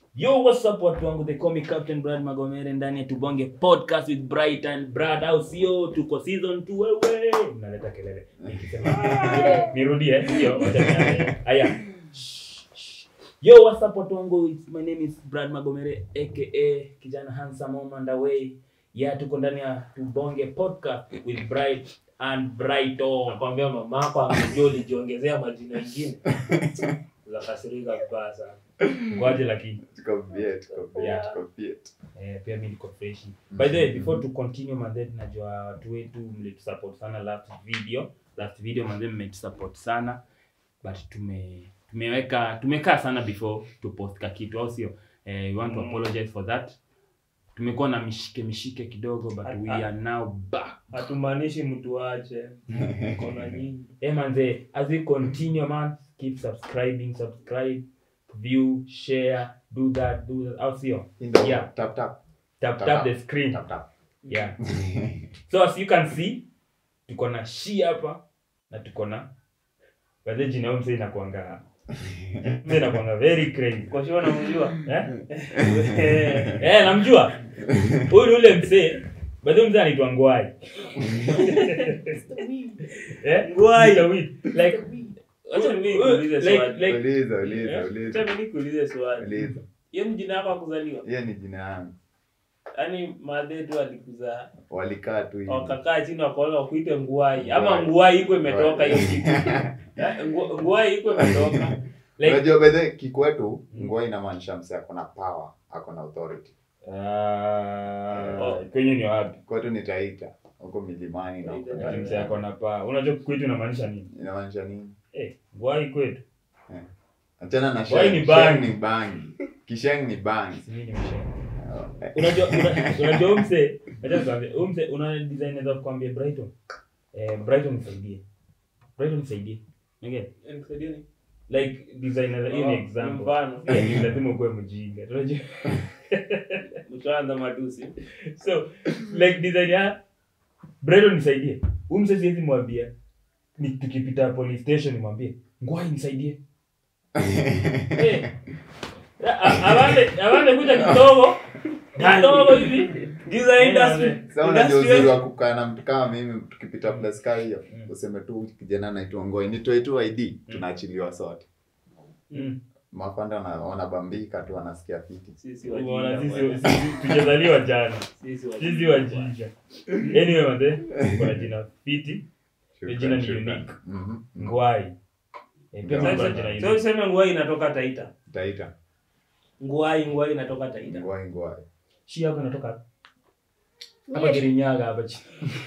Yo, what's up watu wangu, they call me Captain Brad Magomere ndani ya Tubonge podcast with Bright and Brad, au sio? Tuko season 2 wewe. Mnaleta kelele. Nikisema, "Ah, Nirudie, sio? Wacha nianze. Haya. Shh, shh. Yo, what's up watu wangu? It's, my name is Brad Magomere aka kijana handsome home and away. Yeah, tuko ndani ya Tubonge podcast with Bright and Brighton. nakwambia mamako angejua ulijiongezea majina ingine zakasirika vibaya sana Ngoaje lakini. Tuko bie, tuko bie, Yeah. tuko bie. Eh, pia mi niko freshi by the way before to continue manze najua watu wetu mlitusupport sana last video last video manze mmetusupport sana but tume tumeweka tumekaa sana before to post ka kitu au sio eh, we want to Mm. apologize for that tumekuwa na mishike mishike kidogo but we Ah, ah. are now back hatumaanishi mtu wache kona nyingi eh manze as we continue man keep subscribing subscribe view share do that do that au sio In the- Yeah. tap, tap, tap Tap, tap tap. the screen tap, tap. yeah so as you can see tuko na shi hapa na tuko na baadhi jina huyu msee inakuanga msee inakuanga very crazy kwa sure namjua eh eh namjua huyu ni ule msee baadhi msee anaitwa ngwai eh Ngwai. Mr. Weed. like Acha mimi nikuulize like swali. like Uliza, uliza, Eh, uliza, Acha mimi nikuulize swali uliza. hiyo ni jina yako ya kuzaliwa hiyo ni jina yangu yaani madhe tu alikuzaa walikaa tu hivi. wakakaa chini wakaona wakuite nguai ama Nguai. nguai iko imetoka hiyo kitu Eh, ngu- nguai iko imetoka like unajua bedhe kikwetu ngua inamaanisha mse akona power akona authority ah kwenye ni wapi kwetu ni taita huko milimani na huko Taita. Ati ndani. msee ako na paa unajua kwetu inamaanisha nini inamaanisha nini eh ngwai kwetu achana na Wai sheng ni bangi. Sheng ni bangi kisheng ni bangi Sijui ni mshenga. Eh, unajua una- unajua umse acha tuambie umse una design za kuambia Brighton eh Brighton nisaidie Brighton nisaidie okay Nikusaidia nini? like designer hiyo ni Oh, example mfano. Eh, lazima ukuwe mjinga unajua Mtaanza matusi so like design ya Brighton nisaidie umse siwezi mwambia ni tukipita police station nimwambie ngwai nisaidie eh a- a- awande awande kuja kidogo kidogo hivi giza industry Sasa unajua Industry uzuri wa kukaa na mtu kama mimi tukipita plus kaa hiyo Mm. useme tu kijana anaitwa ngoi nitoe tu id tunaachiliwa sote mm. mafanda wana- wanabambika tu wanasikia fiti Sisi Umeona wajinga sisi bwana. sisi tujazaliwa jana Sisi wajinga sisi bwana. wajinja anyway mande kuna jina fiti Shukran, jina ni shukran. unique. Mhm. ngwai Eh, pia Sasa- kuna Sasa- jina sasa unique. useme nguai inatoka taita taita nguai nguai inatoka taita ngwai ngwai shi yako inatoka hapa kirinyaga hapa chini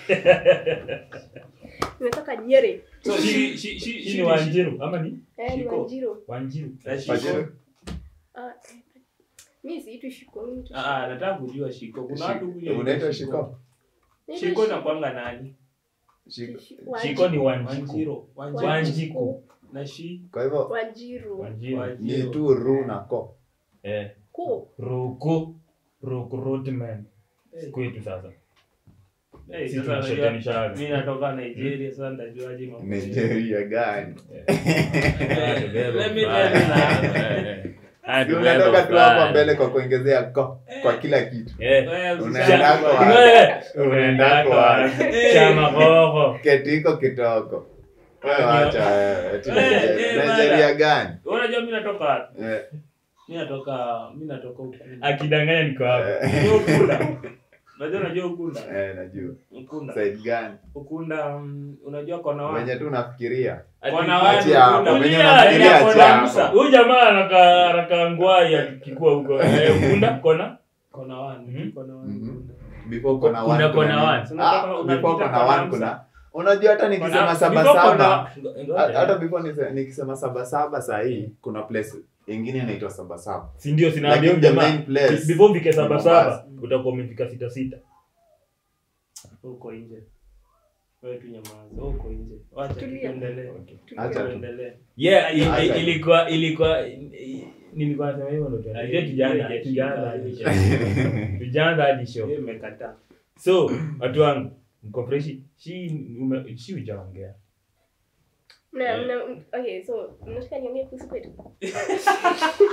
Nimetoka Nyeri. so shi shi shi hii ni wanjiru ama ni Eh, ni Shiko. Wanjiru. wanjiru Na shiko. Pajero. Ah, eh, mimi siitwi Shiko, mimi naitwa Ah, ah, nataka kujua shiko kuna watu Shiko. kuja unaitwa shiko Naitwa shiko Shi- nakwanga nani Shiko. Shi- shiko ni Wanjiru. wanjiku wanjiro wanjiro Wanjiku. na shi kwa hivyo Wanjiru. wanjiru ni wanjiro tu ru na ko eh Ku. ruku recruitment Eh, kwetu sasa eh, sisi sasa najua tunashetanishaga mimi natoka Nigeria sasa nitajuaje mambo nigeria gani Let me tell you now. Si unatoka tu hapa mbele kwa kuongezea ko kwa kila kitu Wewe Unaenda usishangae. kwa- unaenda kwa- chama gogo ketiko kitoko wewe wacha wewe eti Eh, Nigeria. eh, nigeria gani Wewe unajua mimi natoka wapi? Eh, Mimi natoka mimi natoka Ukunda. akidanganya niko hapa eh, Unajua Ukunda? Unajua unajua Ukunda? eh, najua Ukunda. side gani Ukunda mm, unajua kona wapi? wenye tu unafikiria Kona wapi? Achia hapo, Ukunda. mwenye Kulia, unafikiria ya achia kona hapo. Musa. huyu jamaa anaka anaka ngwai akikua huko Eh, ukunda kona Kona wani. Mhm. Kona wani. Mhm. Ukunda. before kona Kuna one kona kuna one. nini? So unataka- Ah, unapita before kona kona one Musa. kuna unajua hata nikisema Kona- saba before saba kona- Ha- hata before nise- nikisema saba saba sahii kuna place ingine inaitwa saba saba si ndio sinaambia Lakini huyu the jamaa main place before ufike saba ni saba Mombasa. utakuwa umefika sita sita Uko nje. Wewe tu nyamaza. Uko nje. Wacha Tulia. tuendelee. Acha tu. Tuendelee. yeah i- i- Acha. ilikuwa ilikuwa i- nilikuwa nasema hivyo ndo tuanze. Ai, tujaanza ai, tujaanza ai, hadi ai. show tujaanza hadi show Wewe umekataa. so watu wangu mko freshi shi ume- shi ujaongea Mna- mna- okay, so mnataka niongee kuhusu kwetu?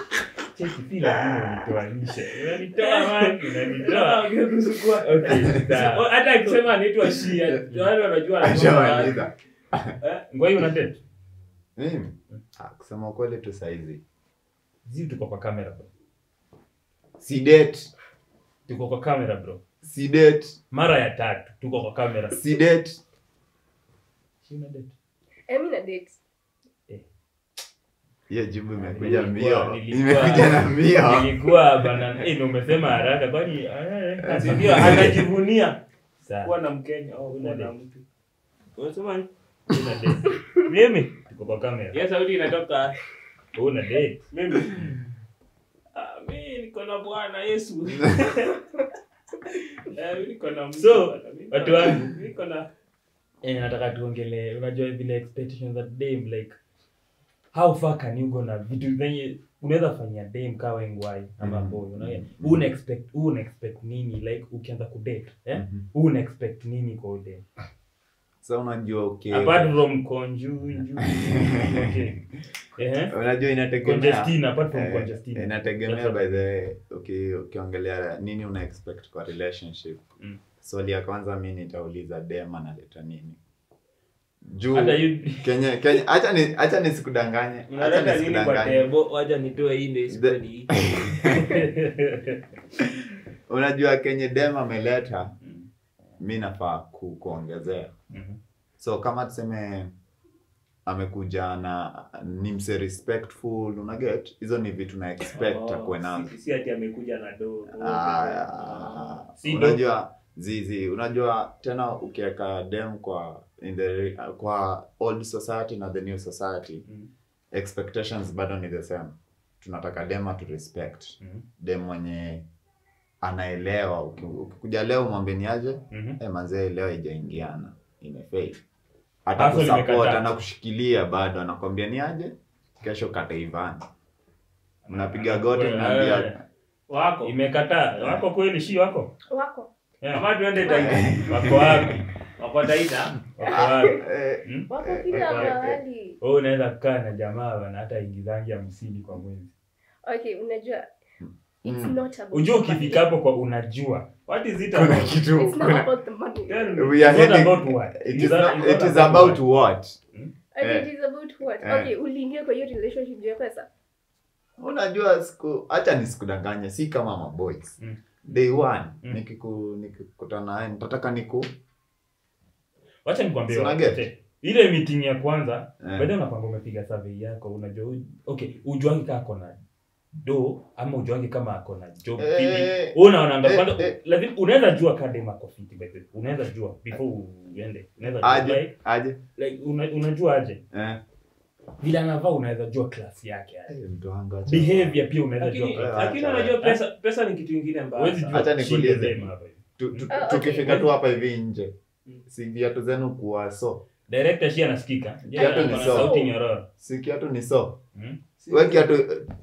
cheki si lazima unitoanishe unanitoa man unanitoa okay sawa hata akisema anaitwa shia wale wanajua anatoka wapi. Ashamaliza. Eh, ngwai una date Mimi? Ah, kusema ukweli tu saizi zi tuko kwa kamera bro si date tuko kwa kamera bro si date mara ya tatu tuko kwa kamera si date Si una date Eh, mi na date. hiyo jibu imekuja Nilikuwa- mbio nilikuwa- imekuja na mbio nilikuwa bana eh, ndio umesema haraka kwani eh, Si ndio anajivunia sawa kuwa na mkenya au Una kuwa na date. mtu unasema ni? una date mimi tuko kwa kamera Hiyo sauti inatoka una date mimi Ah, mi niko na bwana yesu Eh, mi niko na mtu So, bwana. Mi niko watu na- wangu. mi niko na eh, nataka tuongelee unajua vile expectations at dame like how far can you go na vitu zenye unaweza fanyia dame kaa wengwai ama Mhm. boy unaona Mhm. una expect una expect nini like ukianza kudate eh Mhm. una expect nini kwa dame sa unajua okay apart from conjuju okay eh unajua inategemea congestina apart from Eh, congestina inategemea That's by the way, uki- ukiongelea nini una expect kwa relationship Mm. swali ya kwanza mi nitauliza dem analeta nini juu hata you kenye kenye acha ni acha nisikudanganye acha unaleta nini kwa nisikudanganye tebo wacha nitoe hii ndio isikuwe ni unajua kenye dem ameleta Mm. mi nafaa ku, kuongezea Mhm. so kama tuseme amekuja na ni mse respectful unaget hizo ni vitu na expect akuwe nazo si- si ati amekuja na do Ah, Si unajua zizi unajua tena ukiweka dem kwa in the, kwa old society na the new society Mm. expectations bado ni the same tunataka dem to respect Mhm. dem mwenye anaelewa Uki- ukikuja leo mwambeni aje Mhm. eh manzee leo haijaingiana imefail hata Hustle kusupport imekataa. anakushikilia bado anakwambia ni aje kesho kataivana mnapiga goti Eh, mnaambia wako imekataa wako kweli shi wako Wako. Yeah. ama tuende taita wako wapi wako taita wako wapi eh, Hmm? Wako kila Wako wapi? mahali. wewe unaweza kukaa na jamaa bana hata ingizangi hamsini kwa mwezi Okay, unajua it's Mm. not about ujua the money. ukifika hapo kwa unajua what is it kuna about kitu It's not kuna, about the money. Tell me, We it's are not heading- about what it It's is, not- not, it's it not is about what. what Okay, Eh. it is about what? Eh. Okay, uliingia kwa hiyo relationship juu ya pesa. unajua siku hacha nisikudanganye si kama maboys Mm. day one Mm. nikiku nikikutana naye nitataka niku wacha nikwambie Si una wacha. get? ile meeting ya kwanza Eh. baada unapanga umepiga survey yako unajua u- okay ujuangi kama ako na do ama ujuangi kama ako na job Eh, fiti eh, Wewe unaonanga eh, kwanza eh. lazima unaweza jua kama dem ako fiti by the way. unaweza jua before uende unaweza jua aje like, aje like una, unajua aje eh. vile anavaa unaweza jua class yake aje. Eh, mtu wangu acha. behavior pia unaweza jua lakini class Acha. lakini unajua pesa pesa ni kitu ingine Huwezi mbaya jua Acha chini nikuulize. ya dem hapa hivi. Tu- tu- Ah, okay. tukifika tu hapa hivi nje Mm. si viatu zenu kuwa so director shi anasikika Kiatu ni Ana sawa. sauti nyororo si kiatu ni so Hmm? we kiatu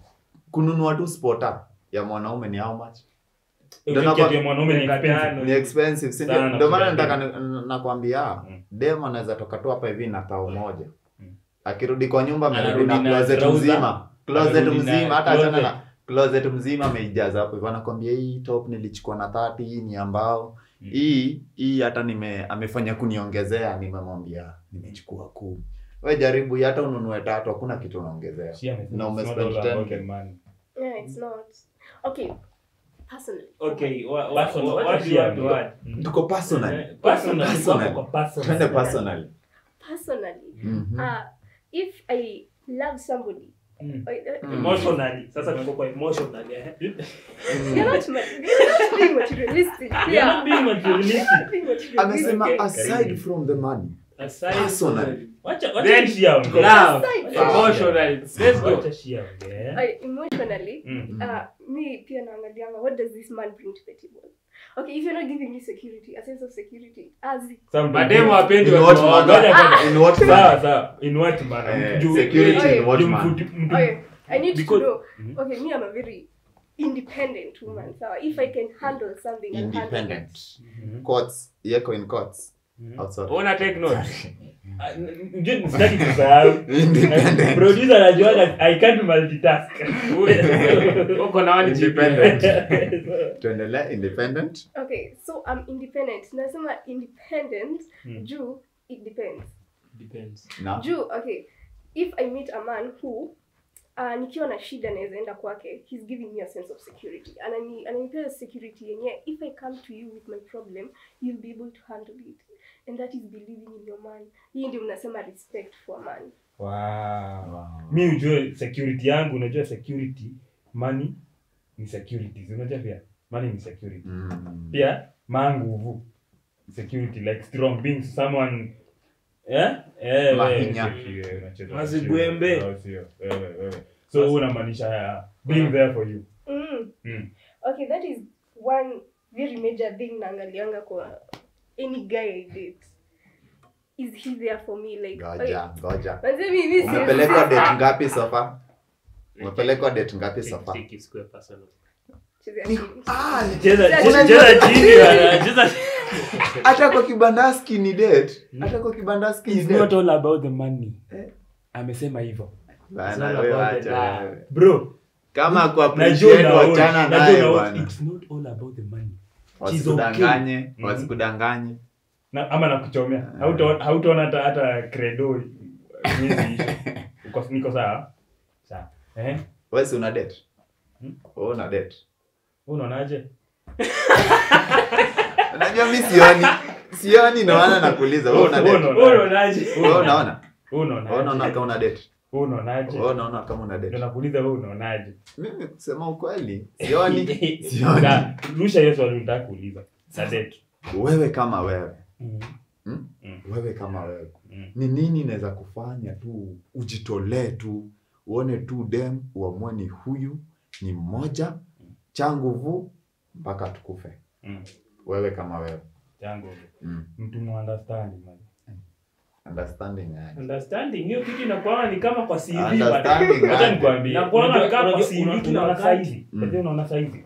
kununua tu spota ya mwanaume ni how much Ndio Ukifikia nakwambia- tu ya mwanaume ni Miaka expensive. tano. ni expensive si ndio? Sana ndio maana kuja nataka ni- nakwambia Mm. dem anaweza toka tu hapa hivi na tao moja Mm. akirudi kwa nyumba amerudi Anarudi na na closet trouser. mzima closet Anarudi na mzima hata achana closet. na closet mzima ameijaza hapo hivyo anakwambia hii top nilichukua na 30 hii ni ambao Mm. hii hii hata nime amefanya kuniongezea nimemwambia nimechukua kuu we jaribu hii hata ununue tatu hakuna kitu unaongezea She amesema Na it's not umespend all about 10K. the money. Yeah, it's not. Okay, personally. okay wa- wa- Personal, wa- wacha what do you share want to ndio. add? Mm. tuko personal Eh, personal, Personal. tuko hapo kwa personal. twende personal Personally, Mhm. uh, if I love somebody, Mm. I, I, Mm. emotionally sasa tuko kwa emotionally eh you're not, ma- you're not being materialistic. You're Yeah. not being materialistic. You're not being materialistic. amesema Okay. aside from the money aside Personally. from Wacha- Then- wacha shia ongea. love Aside from- emotionally let's go Wacha shia ongea. I, emotionally, Mm. uh, me pia naangalianga what does this man bring to the table okay if you're not giving me security a sense of security as Some mademu people- wapendi In what watu manner? waoga. Ngoja, ngoja. in what Sawa, manner? sawa. In what manner? Eh, Juu- security in what juu manner? mfuti- mtu- okay i need Because- to know Mhm. okay me i'm a very independent woman so if i can handle something I'll handle independent it. Mhm. courts yeko in courts Mhm. outside Una take note Ah, unajua sitaki kusahau Independent. producer anajuaga i can't multitask uko na one Independent. GPA. tuendelee independent okay so i'm independent nasema independent Hmm. juu it depends Depends. na juu okay if i meet a man who uh, nikiwa na shida naweza enda kwake he's giving me a sense of security anani ananipea security yenye if i come to you with my problem you'll be able to handle it and that is believing in your man hii ndio mnasema respect for a man wow. Wow. mi ujue security yangu unajua security money ni securities unajua pia money ni security Mm. pia maa nguvu security like strong being someone eh eh Mahinya. wewe, cheki, unacheza Mazigwembe. mchezo, au sio? Wewe, wewe. so wewe unamaanisha ya being there for you mm. mm. okay that is one very major thing naangalianga kwa any guy i date is he there for me like ngoja ngoja Manze mimi si- umepelekwa date ngapi sofa umepelekwa date ngapi sofa Take it square personal. Chezea chini. cheza Unajua- cheza chini bana, cheza hata kwa kibandaski ni date hata kwa kibandaski ni it's not date all about the money Eh. amesema hivyo Bana, It's all wewe about the acha love. wewe. bro kama ku najua appreciate na wachana naye najua bwana it's not all about the money She's wasikudanganye okay. wasikudanganye na, ama nakuchomea Hauta- hautaona hata hata credo miezi ishe. Uko- niko sawa sawa eh wewe si una date Hmm? wewe una date Wewe unaonaje unajua mi sioni sioni ndio maana nakuuliza wewe una Wewe date unaona- Wewe unaonaje? wewe unaona wewe wewe unaona unaonaje kama una date wewe unaonaje wewe unaona kama una ndio date nakuuliza wewe unaonaje mimi kusema ukweli sioni sioni Na, rusha hiyo swali nataka kuuliza na date wewe kama wewe Mhm. Hmm? Mm. wewe kama wewe Mm. ni nini inaweza kufanya tu ujitolee tu uone tu dem uamue ni huyu ni mmoja cha nguvu mpaka tukufe Mm. wewe kama wewe Jango. mm. mtu no understand man understanding yani. Understanding hiyo kitu inakuwa ni kama kwa CV Understanding bana. Acha aje. nikwambie. Na kuona Unajua- kama unajua- si una- vitu unaona na saizi. Mm. Unajua unaona saizi.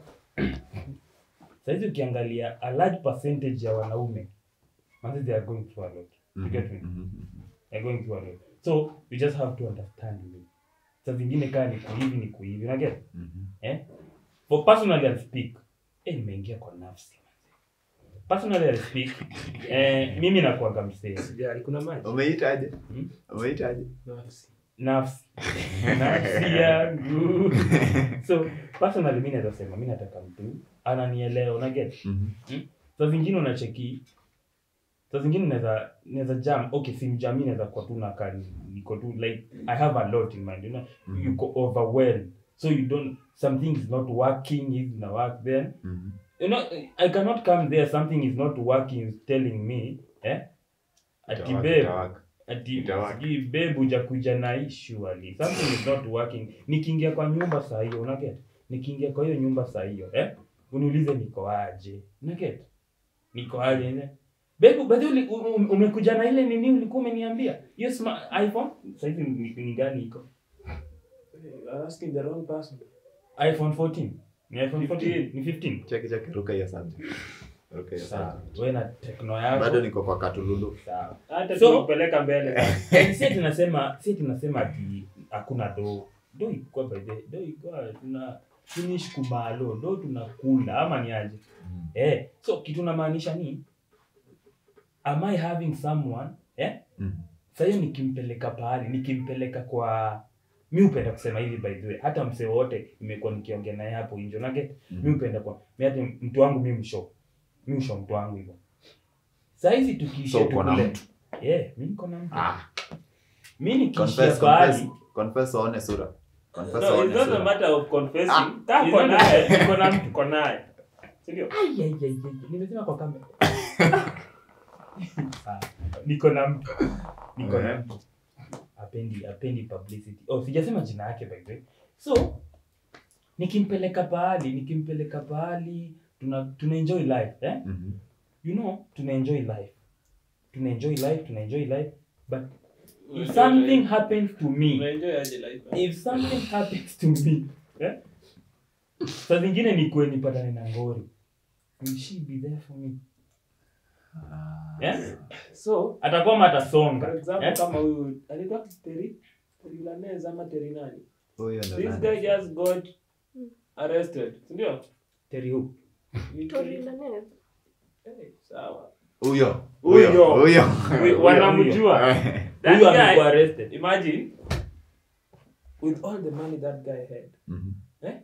Saizi ukiangalia a large percentage ya wanaume manzi they are going through a lot. You Mhm, get me? mhm, They are going through a lot. So you just have to understand me. Saa zingine kaa ni kuhivi ni kuhivi. Una get? mhm. Eh? For personally I'll speak. Eh, nimeingia kwa nafsi. Personally I'll speak. Eh, mimi nakuanga msee. Sijali, kuna maji. umeitaje Hmm? umeitaje Nafsi. nafsi nafsi yangu so personally mi naweza sema mi nataka mtu ananielewa unaget Mhm. saa zingine unacheki saa zingine naweza naweza jam okay si mjami naweza kuwa tu nakaa niko tu like i have a lot in mind you know Mhm. you go overwhelmed so you don't something is not working is na work then Mhm. you know i cannot come there something is not working is telling me eh ati Itawaka, babe itawaka. ati Itawaka. sijui babe hujakuja na hii surely something is not working nikiingia kwa nyumba saa hiyo unaget nikiingia kwa hiyo nyumba saa hiyo eh uniulize niko aje unaget niko aje ne babe baadhi uli, u- u- umekuja na ile nini ulikuwa umeniambia hiyo sma- iphone sasa hivi ni, ni gani iko You're asking the wrong person. iphone 14 ni iphone 14 ni 15 cheki cheki ruka hiyo subject ruka hiyo sawa subject wewe na tekno yako bado niko kwa katululu sawa Hata So- tukupeleka mbele. Yaani si tunasema si tunasema ati hakuna do do iko by the do iko tuna finish kumalo do tunakula ama ni aje Mm. eh so kitu namaanisha ni am i having someone eh Mhm. sasa hiyo nikimpeleka pahali nikimpeleka kwa mi upenda kusema hivi by the way hata msee wote imekuwa nikiongea naye hapo nje unage Mhm. mi upenda kwa mi hata mtu wangu mi msho mi msho mtu wangu hivyo saizi tukiisha So uko na tukule- mtu? yeah mi niko na mtu Ah, mi nikiishia confess, pahali confess, confess waone sura confess No, waone it's not a sura matter of confessing. Ah, Kaa it's uko not- naye, uko na mtu uko naye. Si ndio? Ai, ai, ai, ai, nimesema kwa kamera Ah, niko na mtu niko na Eh. mtu apendi apendi publicity oh sijasema jina yake by the way so nikimpeleka pahali nikimpeleka pahali tuna tuna enjoy life eh Mhm. you know tuna enjoy life tuna enjoy life tuna enjoy life but if something happens to me Unaenjoy aje life? if something happens to me eh? saa zingine nikuwe nipatane na ngori will she be there for me Eh? so atakuwa for atasonga example Eh? kama huyu anaitwa Terry Terry Lanez ama Terry nani Huyo ndo this nani? guy just got arrested si ndio Terry who? Ni Tory Terry- Lanez. Eh, sawa Huyo. Huyo. Huyo. Huyo. Huyo, wanamjua That huyu guy- amekuwa arrested imagine with all the money that guy had Mhm.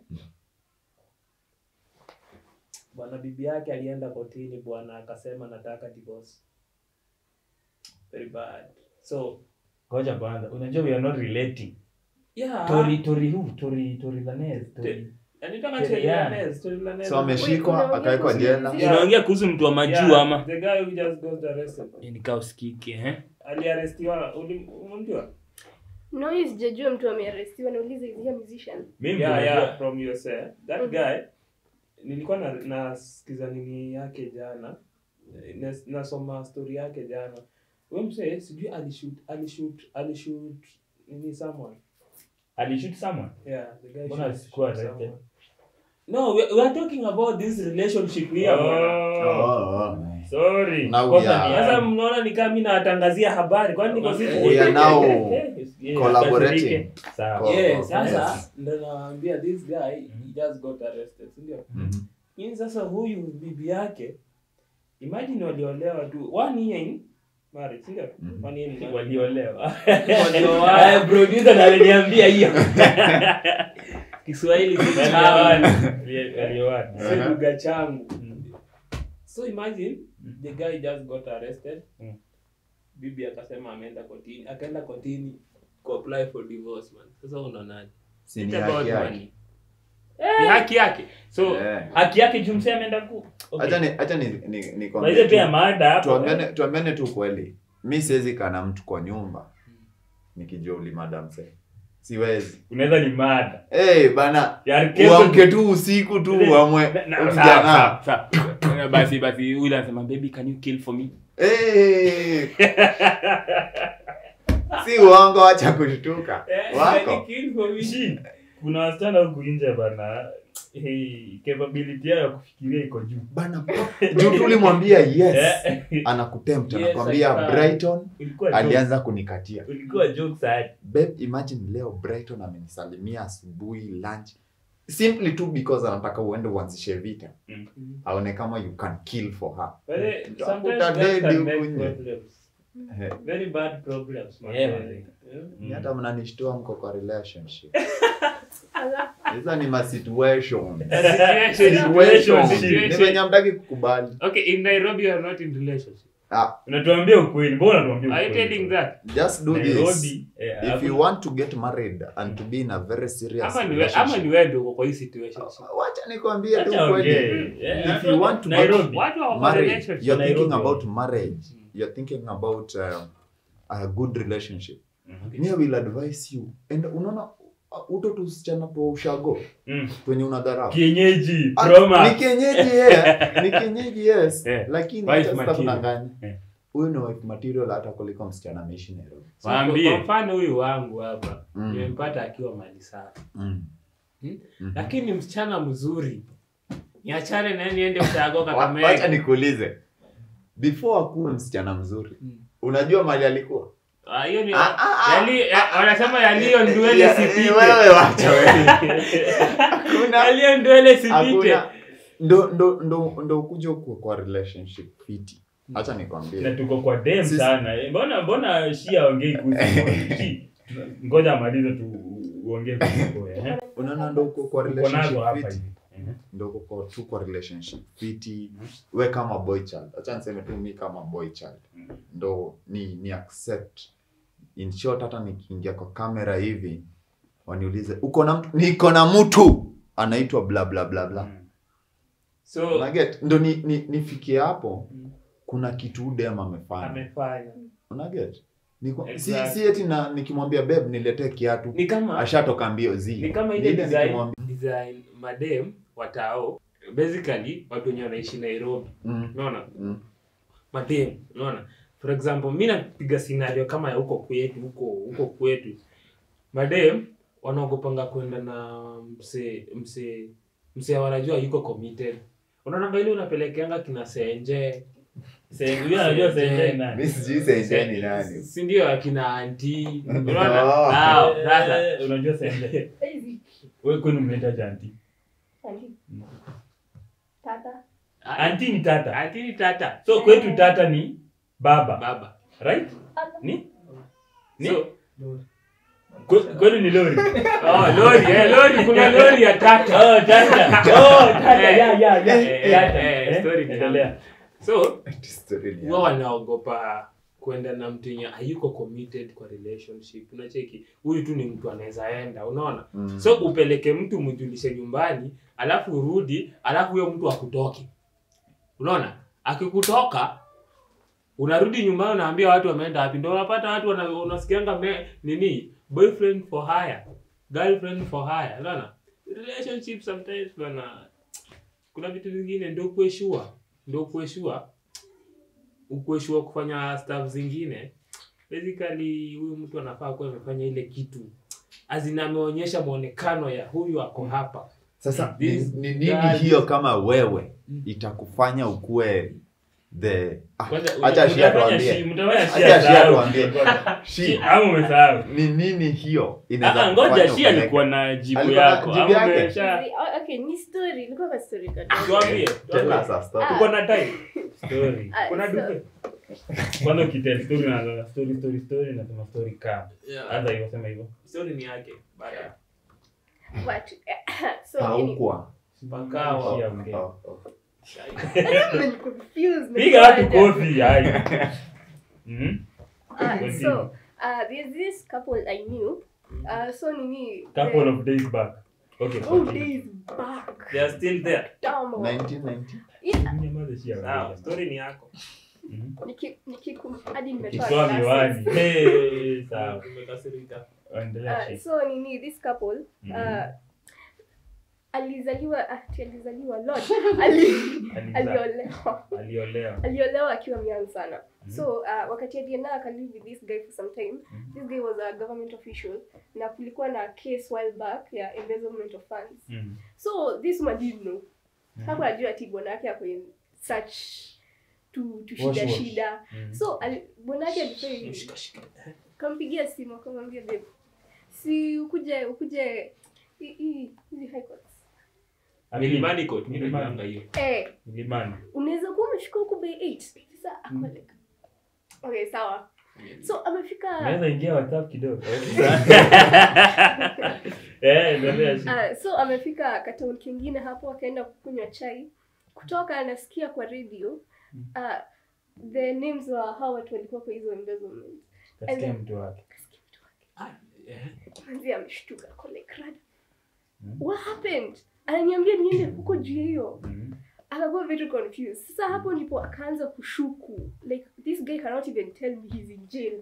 bwana bibi yake alienda kotini bwana akasema nataka divorce very bad so ngoja kwanza unajua we are not relating yeah tori tori who tori tori lanez tori anitaka Yeah. Terry Lanez, Terry Lanez. So ameshikwa Wait, akawekwa unaongea jela. kuhusu- Yeah. unaongea kuhusu mtu wa majuu Yeah, ama the guy who just got arrested nikaa usikike eh? aliarestiwa uli- unamjua No, hii sijajua mtu amearestiwa nauliza is he a musician? mimi yeah, unajua- yeah, from USA. That Mhm. guy nilikuwa na nasikiza nini yake jana Nas- nasoma story yake jana huyo msee sijui alishoot alishoot alishoot nini someone alishoot someone yeah the guy Mbona shoot- asikuwa shoot arrested? someone. no we, we are talking about this relationship here bwana. Oh, Oh, oh. sorry Now Kosa we are- ni sasa yangu. mnaona ni kama mimi nawatangazia habari kwani niko Okay. siku We are now Yeah, collaborating. kasirike. Sawa. Co- yeah Oh, sasa yes. ndo nawaambia this guy he Mhm. just got arrested si ndio Mhm. Hii sasa huyu bibi yake imagine waliolewa tu one year in marriage si ndio Mhm. one year in marriage. waliolewa Walioana. Aya, producer ndo aliniambia hiyo kiswahili si Walioana. changu. Walioana. si Uh-huh. lugha changu Mm. so imagine the guy just got arrested Mm. bibi akasema ameenda kotini akaenda kotini kuapply for divorce man sasa unaonaje Si ni It's haki about yake. money. ni haki yake so Eh. haki yake jumse ameenda ku Okay. Acha ni acha ni ni, ni By kwambie the way, tu- pia mada hapo tuambiane tuambiane tu kweli mi siwezi kaa na mtu kwa nyumba nikijua ulimada msee siwezi unaweza ni mada hey, bana Yaani kesho- uamke tu usiku tu uamwe Na- na- huyu sawa, kijana. sawa, sawa. basi basi yule anasema baby can you kill for me hey. si uongo wacha kushtuka Eh, wako yani kill for me. Shi, kuna wasichana huku nje bana hey, capability yao ya kufikiria iko juu bana juu tulimwambia yes Eh, anakutempt Yes, anakwambia I can. brighton ulikuwa joke. alianza kunikatia ulikuwa jokes hadi babe imagine leo brighton amenisalimia asubuhi lunch simply tu because anataka uende uanzishe vita Mm. aone kama you can kill for her But, eh, Utakuta sometimes guys dedi can make huku nje. problems. Eh, Very bad problems, man. Yeah, Eh, man. eh. ni hata mnanishtua mko kwa relationship Ala, hizo ni ma situation Situation, ni situation. venye hamtaki kukubali Okay, in Nairobi you are not in relationship. ah, unatuambia ukweli mbona unatuambia Are you ukweli? telling that? just do this Nairobi eh, if hapo- you want to get married and to be in a very serious Ama ni we- ama relationship ni wewe ndio uko kwa hii situation. wacha nikwambie tu Acha kweli ongee. Eh, If you want to Nairobi. Watu wako kwa married relationship. you're thinking Nairobi. about marriage you're thinking about uh, a good relationship Mhm. me I will advise you and unaona uh, uto tusichana po ushago Mm. kwenye unadharau kienyeji Ah, Roma. ni kienyeji yeah. ni kienyeji yes Eh, lakini wife acha sasa material. tunanganya Eh. huyu ni wife material hata kuliko msichana ameishi Nairobi So, Waambie. Kwa mfano huyu wangu hapa Mm. nimempata akiwa mali safi. mm. Hmm? Mhm. Lakini msichana mzuri. Niachane na yeye niende ushago Wa- wacha Kakamega. nikuulize before akuwe msichana mzuri Mm. unajua mali alikuwa Ah, hiyo ni Ah, ah, ah. yali eh, wanasema yaliyo ndwele Ya- sipite. wewe wacha wewe hakuna Yaliyo ndwele sipite. hakuna ndo ndo ndo ndo ukuja kwa, kwa relationship fiti acha na nikwambie tuko kwa dem Sisi- sana Eh, mbona mbona shi aongei kuhusu Moi? Shi, ngoja amalize tu uongee kuhusu Moi, eh? unaona ndo uko kwa Uko nazo relationship hapa fiti hivi Eh. ndo uko kwa tu kwa relationship fiti we kama boy child acha niseme tu mi kama boy child Mm. ndo ni ni accept in short hata nikiingia kwa kamera hivi waniulize uko na mtu niko na mtu anaitwa bla bla bla bla Mm. So unaget ndo ni, ni, nifikie hapo Mm. kuna kitu udem amefanya amefanya. unaget Niko- Exactly. si, si eti na nikimwambia beb niletee kiatu Ni kama ashatoka mbio zi ni kama Ni ile ile design nikimwambia- design madem watao basically watu wenye wanaishi Nairobi Mm, unaona mm, madem unaona for example mi napiga scenario kama ya huko kwetu huko huko kwetu madem wanaogopanga kwenda na mse mse mse wanajua yuko committed unaonanga ile unapelekeanga kina senje Se- huyo anajua senje ni nani? mi sijui senje ni nani si ndio akina anti unaona Oh. Hao, sasa Eh, unajua senje Easy. wewe kwenu mnaita janti Auntie. Tata. anti ni tata anti ni tata so kwetu tata ni baba baba right Tata. ni ni So- Kwe- kwenu ni lori oh lori eh lori kuna lori ya tata oh tata oh tata Eh, ya ya ya eh, tata eh, eh, story ni endelea so Story ni huwa ya- wanaogopa kwenda na mtu yenye hayuko committed kwa relationship unacheki huyu tu ni mtu anaweza enda unaona Mm. so upeleke mtu mjulishe nyumbani alafu urudi alafu huyo mtu akutoke unaona akikutoka unarudi nyumbani unaambia watu wameenda wapi ndo unapata watu wana- unasikianga me- nini boyfriend for hire girlfriend for hire unaona relationship sometimes bana kuna vitu vingine ndio kueshua ndio kueshua ukueshua kufanya stuff zingine basically huyu mtu anafaa kuwa amefanya ile kitu azina ameonyesha mwonekano ya huyu ako hapa sasa ni, This ni nini guy- hiyo kama wewe Mm. itakufanya ukue the ah, Kwanza, acha shia mtafanya tuambie shi- mtafanya Acha shia shia sahau. tuambie. Shi- Shi, ama umesahau ni nini hiyo Ah, inaweza ah, ngoja kufanya shi upeleke- alikuwa na jibu Alikuwa na yako jibu ama yake? umesha Oh, okay, ni story. Ilikuwa kwa story kadogo. tuambie Tell tuambie. us a story. Ah. tuko na time story Ah, kuna so- dupe kwanza ukitel story na story story story nasema story kama hata hivyo sema hivyo story ni yake baada But, so anyway, haukwa pakawa Shia ongea. Oh, oh. I'm confused. piga watu kofi hai Mhm. Uh, so uh, there's this couple I knew. Uh, so nini? couple the- of days back okay Oh, continue. days back. they are still there Tambo. 1990 Yeah, Nyamaza Shia sawa ongea. story ni yako Mhm. niki- nikikum- hadi nimetoa Kitoa glasses. miwani Hey, sawa umekasirika endelea Uh, Shi. so nini this couple Mhm. uh, alizaliwa ati alizaliwa lord ali, Aliza- aliolewa aliolewa aliolewa akiwa young sana Mhm. so uh, wakati alienda akalive with this guy for some time Mhm. this guy was a government official na kulikuwa na case while back ya embezzlement of funds Mhm. so this man didn't know Mhm. hakuwa ajua ati bwana yake ako in such to, to Wash, shida wash. shida Mhm. so ali- bwana yake alifanya Shika, kampigia simu akamwambia babe si ukuje ukuje hi- hi- hizi high courts Amini. milimani court mimi Milimani. najuanga hiyo eh Milimani. unaweza kuwa umefika huko bay 8 sasa ako Mm. like okay sawa so amefika Naweza ingia WhatsApp kidogo. Eh, endelea Shi. uh, so amefika kataun kingine hapo akaenda kukunywa chai kutoka anasikia kwa radio uh, the names wa hawa watu walikuwa kwa hizo embezzlement Kasikia mtu wake. Akasikia mtu wake Ah, eh. manzi ameshtuka ako like rada Mm. what happened ananiambia niende huko juu ya hiyo Mhm. akakuwa very confused sasa hapo ndipo akaanza kushuku like this guy cannot even tell me he's in jail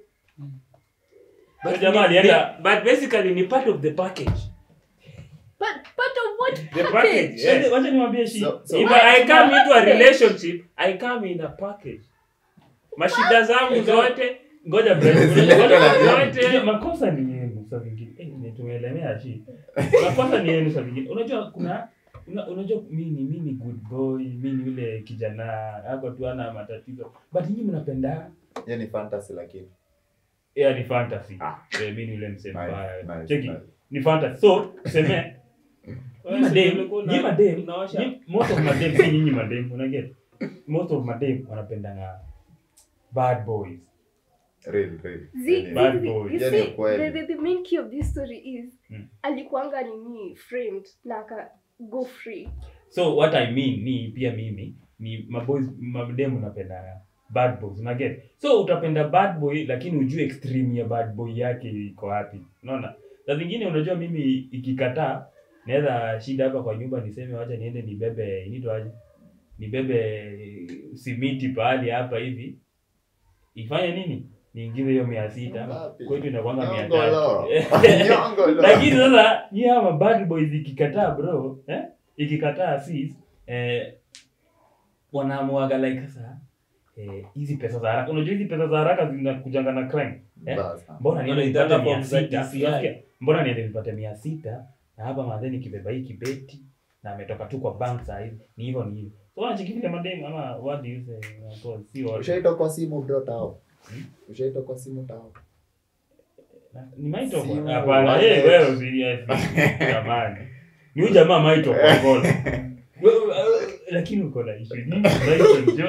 But jamaa alienda but basically ni part of the package but part of what the package? package yeah. Wacha- wacha niwaambie Shi. So- so- if I come into a relationship I come in a package mashida zangu zote Ngoja bro. Zote. Unajua, makosa ni yenu saa vingine. Eh, ni tumeelemea Shi. Makosa ni yenu saa vingine. Unajua kuna una, unajua mimi mimi ni good boy, mimi ni yule kijana ako tu ana matatizo. But nyinyi mnapenda hiyo ni fantasy lakini yeah, ni fantasy. Ah. Eh, mimi ni yule msee Nice, mbaya. nice, Cheki. nice. Ni fantasy. So, tuseme Nyi madem, nyi madem, Unaosha. nyi- most of madem, si nyinyi madem, unaget? Most of madem wanapendanga bad boys. Really, really. Zi- Yaani, Bad zi- boy. you Yani see, ukweli. the, the, the main key of this story is Mm. alikuanga nini framed na aka go free So what I mean ni pia mimi ni maboys madem unapenda bad boys, unaget? So utapenda bad boy lakini ujue extreme ya bad boy yake iko wapi. Unaona? Saa zingine unajua mimi ikikataa naweza shida hapa kwa nyumba niseme wacha niende nibebe inaitwa aje? Nibebe simiti pahali hapa hivi. Ifanye nini? Niingize hiyo mia sita. Ngapi? Kwetu inakwanga mia Nyongolo. tatu. Nyongolo. lakini sasa nyi hawa bad boys ikikataa bro eh? ikikataa sis eh, wanaamuaga like sasa eh, hizi pesa za haraka unajua hizi pesa za haraka zinakujanga na crime eh? Basa. mbona niende Wanaitanga nipate mia form za sita DCI. Unasikia? mbona niende nipate mia sita na hapa madheni kibeba hii kibeti na ametoka tu kwa bank saa hizi ni hivyo ni hivyo so wanacheki vile mademu ama what do you say uh, si wote. ushaitwa kwa simu bro tao ushaitwa kwa simu tao ni maito Simu, kwa hapana wallet. eh wewe usiriasi jamani ni huyu jamaa maito kwa ngono Wewe, eh, lakini uko na issue nyingi maito ndio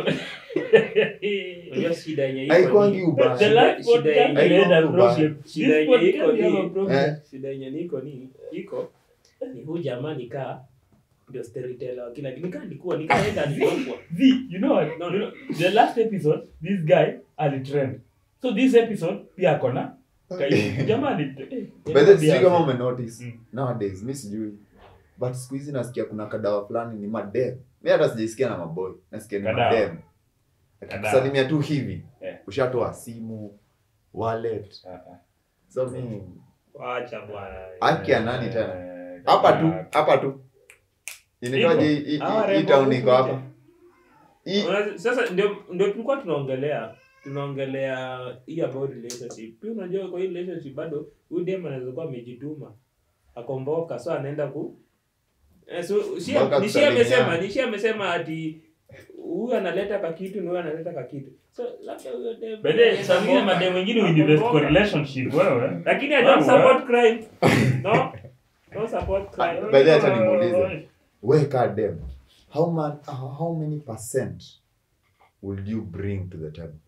Unajua shida yenye iko haikwangi ni- the ubaya last Shida podcast yenye we had a iko problem Shida this yenye podcast iko we have ni- a problem Eh. shida yenye niko ni iko ni huu jamaa nikaa ndio storyteller wa kila nikaa nikuwa nikaenda alipokwa See, you know what? No, no. The last episode, this guy alitrend. So this episode pia akona kai- jamaa ali- eh, By the way, sijui eh, kama umenotice Mm. nowadays mi sijui but siku hizi nasikia kuna kadawa fulani ni madem mi hata sijaisikia na maboy nasikia ni Kadawa. madem Kadawa. kusalimia tu hivi Eh. ushatoa simu wallet Ah, ah. so mi wacha bwana haki ya nani tena Eh, hapa tu kadawa. hapa tu inaitwaje Iko. hii- hii- Hawa hii rembo town huku iko hapa nje. Hii- Unajua- sasa ndio ndio tulikuwa tunaongelea tunaongelea hii about relationship pia unajua kwa hii relationship bado huyu dem anaweza kuwa amejituma akomboka so anaenda ku Eh, so Shia- Mpaka ni Shia amesema kusalimiana. ni Shia amesema ati huyu analeta kakitu na huyu analeta kakitu so labda huyo dem By the way, saa zingine akomboka. madem wengine huinvest kwa Akomboka. relationship wewe lakini I don't Wewe. support crime no no support crime By the way, acha nimuulize. we ka dem how, man, how many percent will you bring to the table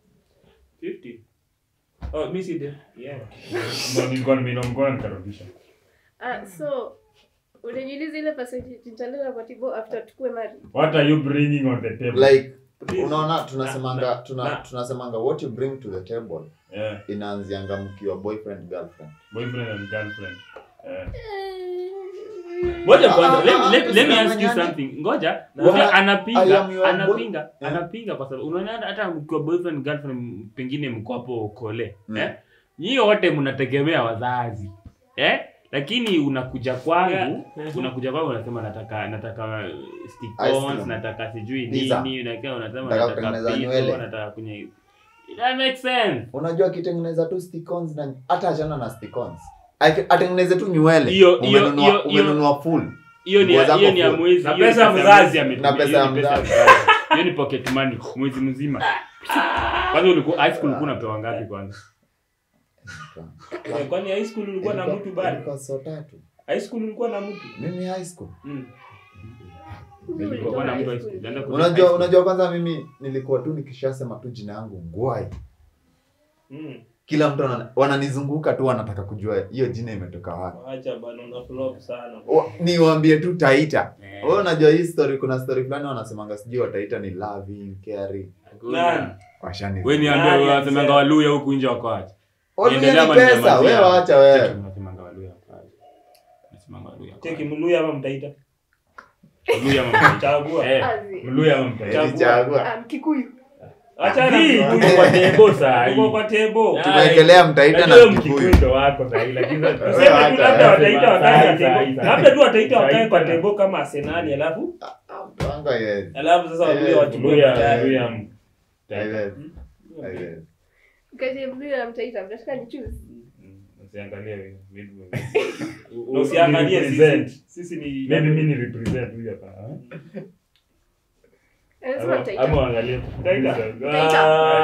50 oh mimi si dem yeah Ndio nilikuwa nimeona nikarudisha Ah, so unajiuliza ile percentage nitaleta kwa tibo after tukue married. what are you bringing on the table like Please. unaona tunasemanga Na- tuna, na- tunasemanga what you bring to the table yeah inaanzianga mkiwa boyfriend girlfriend boyfriend and girlfriend yeah ngoja kwanza Ah, let, ah, let, let me ah, ask you nyanya. something ngoja Na- Ngoja, I anapinga am your anapinga boy- Eh. anapinga kwa sababu unaona hata- hata mkiwa boyfriend girlfriend pengine mko hapo kole Mm. eh nyinyi wote mnategemea wazazi eh lakini unakuja kwangu Yeah. unakuja kwangu unasema nataka nataka Ice stickons cream. nataka sijui Pizza. nini unakaa unasema Nataka nataka kutengeneza pizza nywele. nataka kwenye that makes sense unajua akitengeneza tu sticons na hata achana na sticons Ake- atengeneze tu nywele Hiyo- hiyo- Umenunua- hiyo- hiyo- umenunua full hiyo ni Nguo zako hiyo ni ya full. mwezi Na hiyo ni pesa ya ya mzazi. mwezi ametumia, Na pesa hiyo ya ni mzazi. hiyo ni pocket money mwezi mzima kwanza ulikuwa high school ulikuwa unapewa ngapi kwanza Eh, kwani high school ulikuwa na Ilikuwa- mtu bado ilikuwa so tatu high school ulikuwa na mtu mimi high school mm. Mimi Ulikuwa nilitoka na high mtu high school. school, ulienda ku- unajua unajua kwanza mimi nilikuwa tu nikishasema tu jina yangu gwai Mm. kila mtu wana- wananizunguka tu wanataka kujua hiyo jina imetoka wapi Acha bana una flop sana O- niwaambie tu taita Eh, wewe unajua hii story kuna story fulani wanasemanga sijui wataita ni loving caring hakuna. Nani? washani we niambia Nani wasemanga alisema? waluya huku nje wako aje Waluya Niendelea ni ama pesa ninyamazia? wewe wacha wewe Cheki, mnasemanga waluya wako aje. Mnasemanga waluya wako cheki aje. mluya ama mtaita Waluya ama mtaita. chagua Eh, Azi. mluya ama mtaita. Chagua. Nilichagua. Ah, Mkikuyu. acha na Hii, Mkikuyu. tuko kwa table saa hii. Tuko kwa table Ah, tumewekelea mtaita Najua na Mkikuyu kikuyu ndo wako saa hii, lakini sasa- Wewe Tuseme tu acha, labda eh. wataita wakae Saa kwa hii, saa hii, table saa hii. labda tu wataita Saa wakae hii kwa tena. table kama Arsenal alafu Mtwanga yes. alafu sasa waluya Eh, wachukue Mluya- baadaye Mluya mtaita. Yes. Yes. Kati ya Mluya na Mtaita, mnataka ni choose? Mm, usiangalie wewe, mid- Na usiangalie Ni represent. sisi sisi ni Maybe mi ni represent huyu hapa, ah. Anasema Ama- Mtaita. ama uangalie Mtaita. Mtaita.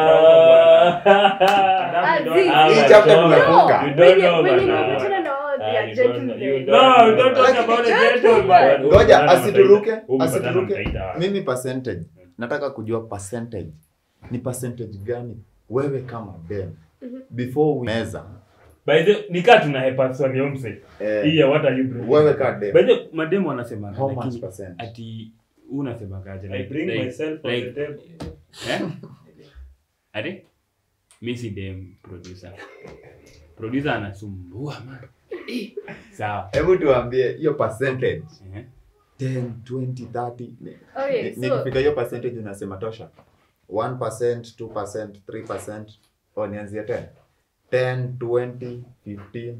Ah. Azi. Ah, Hii my chapter God. tumefunga. You don't know, Wenye- wenye bana. nimepatana na wao, they Ah, are you don't know, gentlemen. you don't No, we don't talk Lakini about the gentleman. gentleman. ngoja Umepatana asituruke Mtaita. Umepatana asituruke Mtaita. mimi percentage nataka kujua percentage ni percentage gani wewe kama dem Mhm. before we meza By the nikaa tuna hepa swali ya mse. eh, Hii ya what are you bringing? wewe ka dem By the mademu wanasema how much lakini percent ati huu unasema kaje I bring like- myself on like- the table. eh? Ati? Mi si dem producer. Producer anasumbua man. Sawa. hebu tuambie hiyo percentage Eh. 10 20 30 Ni- Okay, ni- so nikifika hiyo percentage unasema tosha 1% 2% 3% au nianzie 10 10 20 15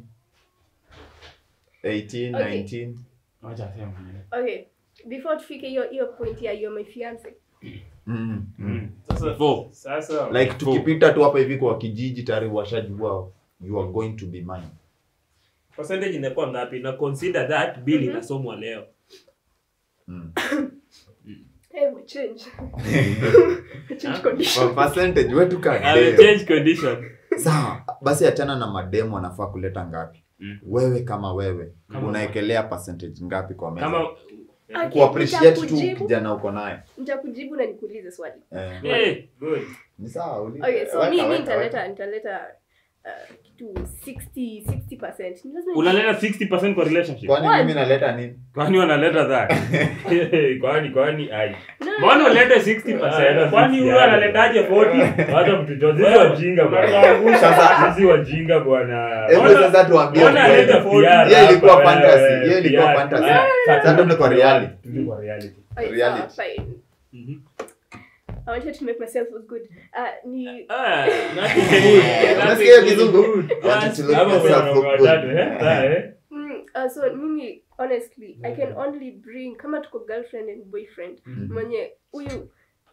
18 Okay. 19 Wacha aseme mwenyewe. okay, before tufike hiyo hiyo point ya you're my fiance. mm, mm. Mm. Sasa Before. sasa like tukipita tu hapa hivi kwa kijiji tayari washajua you are going to be mine percentage inakuwa ngapi na consider that bill Mhm. inasomwa leo Mm. Hey, we change. change condition. Kwa percentage wetu ka Ame dem. change condition. sawa basi achana na mademu wanafaa kuleta ngapi Mm. wewe kama wewe Kama- unaekelea percentage ngapi kwa meza kama Okay, kuappreciate tu nitakujibu- kijana uko naye nitakujibu na nikuulize swali eh, Eh, good. ni sawa uli- okay so weka, mi mi weka, nitaleta nitaleta uh, kitu 60 60% Ni lazima unaleta 60% kwa relationship kwani What? mimi naleta nini kwani wanaleta that kwani kwani ai No, mbona ulete 60% kwani huyo analetaje 40 hata mtujozi sisi wajinga bwana Sasa- sisi wajinga bwana hebu Mbona- sasa tuambie mbona ukweli. analeta 40 Hiyo ilikuwa hapa, fantasy, wewe, hiyo ilikuwa PR. fantasy. Ah, Sasa tuende kwa reality. tuende kwa reality okay, reality. sawa, fine. Mhm. I wanted to make myself look good. Uh, ni Ah, Unasikia hiyo kizungu? Wanted to look Hapo kuna yourself mambo look good. matatu, eh? Sawa, eh? mm, uh, so mimi honestly I can only bring kama tuko girlfriend and boyfriend Mhm. mwenye huyu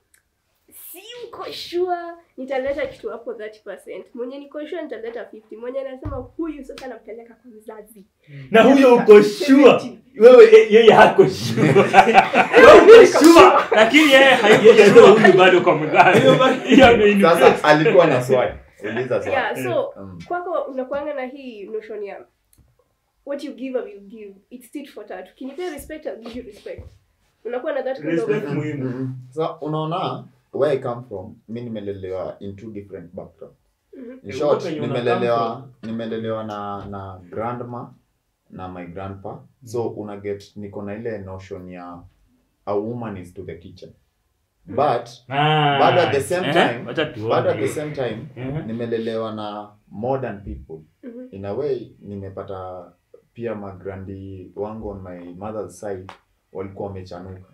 si uko sure nitaleta kitu hapo 30% mwenye niko sure nitaleta 50 mwenye anasema huyu sasa nampeleka kwa mzazi na huyo uko sure 70. wewe eh, yeye hako sure wewe uko sure lakini yeye hayuko sure huyu bado kwa mzazi hiyo ndio inu- sasa alikuwa na swali uliza swali yeah so Mm. kwako unakuanga na hii notion ya what you give I will give it's tit for tat ukinipea respect I'll give you respect unakuwa na that kind of Respect. muhimu. Mhm. so unaona where I come from mi nimelelewa in two different background Mhm. in Eh, short huko penye una nimelelewa nimelelewa na na grandma na my grandpa so una get niko na ile notion ya a woman is to the kitchen but Ah, But at the same eh, time- wacha tuone. but at the same time Mhm. nimelelewa na modern people Mhm. in a way nimepata pia magrandi wangu on my mother's side walikuwa wamechanuka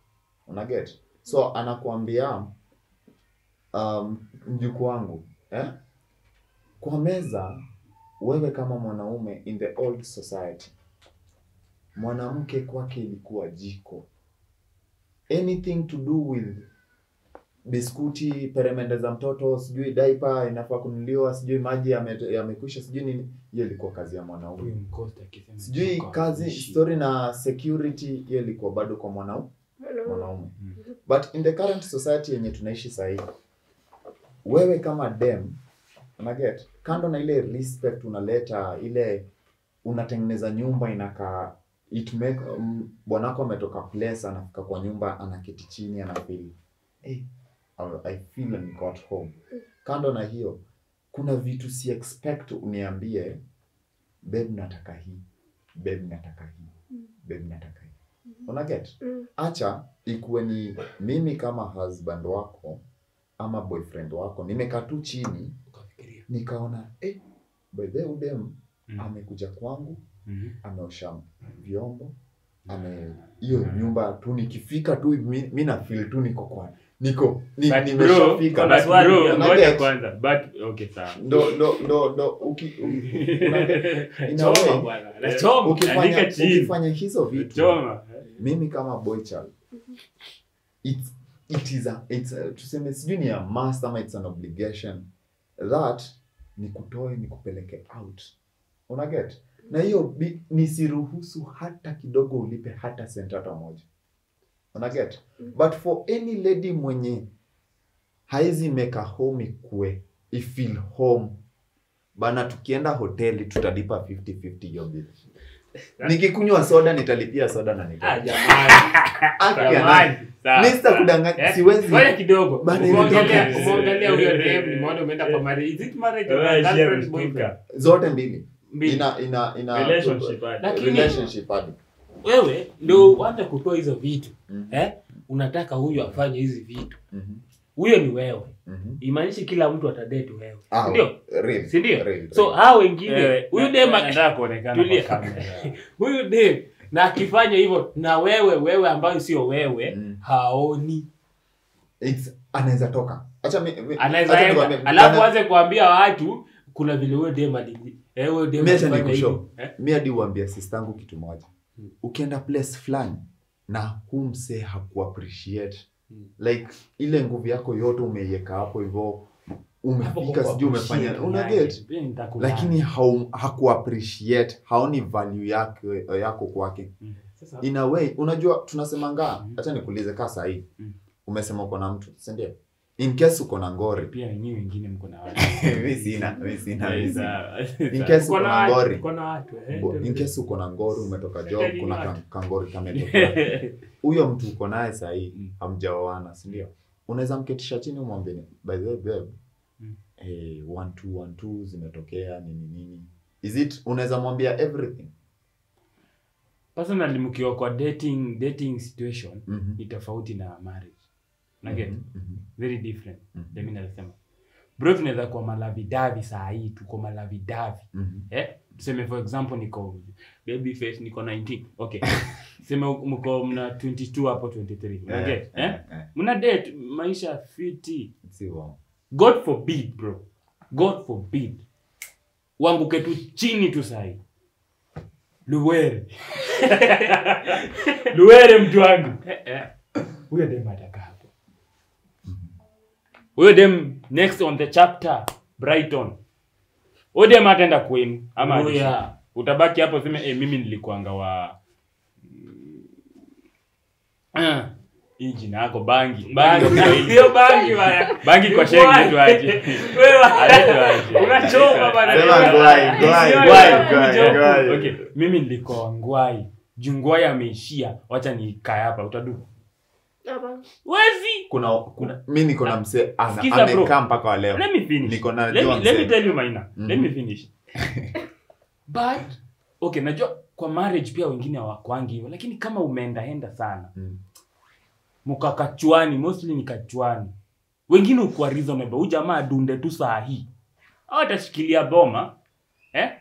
unaget so anakuambia um, mjuku wangu eh? kwa meza wewe kama mwanaume in the old society mwanamke kwake ilikuwa jiko anything to do with biskuti peremende za mtoto sijui daipa inafaa kunuliwa sijui maji yame- yamekwisha sijui nini hiyo ilikuwa kazi ya mwanaume Huyu mcosta akisema sijui kwa kazi kuishi. story na security hiyo ilikuwa bado kwa mwanaume Mwanaume. mwanaume Mm. but in the current society yenye tunaishi sahii wewe kama dem unaget kando na ile respect unaleta ile unatengeneza nyumba inakaa it make um, bwanako ametoka place anafika kwa nyumba anaketi chini anafeel hey, I feel and got home kando na hiyo kuna vitu si expect uniambie babe nataka hii babe nataka hii babe nataka hii unaget Mm. acha ikuwe ni mimi kama husband wako ama boyfriend wako nimekaa tu chini Ukafikiria. nikaona eh, by the way, udem Mm. amekuja kwangu Mhm. ameosha vyombo ame hiyo nyumba tu nikifika tu mi, mi na feel tu niko kwa niko ni, But nimeshafika bro, but bro, Una ngoja get? kwanza but okay sawa ndo ndo ndo ndo uki, u- una get? In a way, choma bwana nachoma ukifanya andika chini ukifanya hizo vitu choma mimi kama boy child it's, it is a, it's a, tuseme sijui ni a must ama it's an obligation that nikutoe nikupeleke out unaget na hiyo bi- nisiruhusu hata kidogo ulipe hata sent hata moja unaget but for any lady mwenye haizi make a home ikue ifeel home bana tukienda hoteli tutalipa 50-50 hiyo bill nikikunywa soda nitalipia soda na ah nita jamani jamani sawa Mr. kudanganya Eh, siwezi ngoja kidogo Bana, umeongelea imetoka. umeongelea huyo dem nimeona umeenda kwa marriage is it marriage or Wewe, girlfriend share boyfriend zote mbili Mbili. ina ina ina Relationship, hadi. Lakini- relationship hadi wewe ndio uanze kutoa hizo vitu Mhm. eh unataka huyu afanye hizi vitu Mhm, huyo ni wewe mhm. imaanishi kila mtu atadate wewe Ah, ndio real, si ndio real, so real. hao wengine huyu dem ak- kuonekana Tulia. kwa kamera. huyu dem na akifanya hivyo na wewe wewe ambayo sio wewe Mm. haoni It's- anaweza toka acha mi- mi- anaweza acha enda nikwambie, alafu bana- aanze kuambia watu kuna vile huyo dem ali eh huyo dem Mi acha alifanya nikushow. hivi. Eh? mi hadi uambia sistangu kitu moja Mm. ukienda place fulani na huu msee hakuappreciate Mm. like ile nguvu yako yote umeiweka hapo hivyo Hapo umefika kwa sijui umefanya appreciate una yake. get Pia nitakubali. lakini hau- hakuappreciate haoni value yake yako kwake Mm. Sasa in a way unajua tunasemanga Mhm. hacha nikuulize kaa sahii Mhm. umesema uko na mtu sindio in case uko na ngori pia wenyewe wengine mko na watu mi sina mi sina mi sina in Sawa. case uko uko na na watu, ngori uko na watu, eh, Bo- in ndio. case uko na ngori umetoka job Tell kuna you ka- what. kangori kametokea huyo mtu uko naye sahii Mm. hamjaoana sindio unaweza mketisha chini umwambie ni, by the way babe Mm. eh, one two one two zimetokea nini nini is it unaweza mwambia everything personally mkiwa kwa dating dating situation Mhm. ni tofauti na marriage na get Mhm, mhm, very different Mhm. ndio mimi nasema bro tunaweza kuwa malavidavi saa hii tuko malavidavi mhm. eh tuseme for example niko baby face niko 19 okay sema mko mna 22 hapo 23 una Eh, get eh eh, eh. mna date maisha fiti Si wrong. god forbid bro god forbid uanguke tu chini tu sahi luwere luwere mtu wangu Eh, eh. huyo dem ataka hapo huyo dem next on the chapter brighton huyo dem ataenda kwenu ama Oh, yeah. utabaki hapo seme eh, mimi nilikuanga wa Ah, hii jina yako bangi bangi kwa Kiswahili. Sio bangi bana. bangi kwa shenge tu aje Wewe Anaitwa aje? unachoma bana. Sema ngwai, ngwai, Sio ngwai, ya ngwai, kujoku. ngwai. okay mimi nilikuwa ngwai juu ngwai ameishia wacha nikae hapa utadu Hapa. wezi kuna, kuna mi niko na msee ana- Sikiza, bro. amekaa mpaka wa leo let me finish Niko na let jua me, let me msee. tell you maina Mhm. let me finish but okay najua kwa marriage pia wengine hawakwangi hivyo lakini kama umeendaenda sana Mm. mkakachwani mostly ni kachwani wengine ukuwa reasonable huyu jamaa adunde tu saa hii au atashikilia boma eh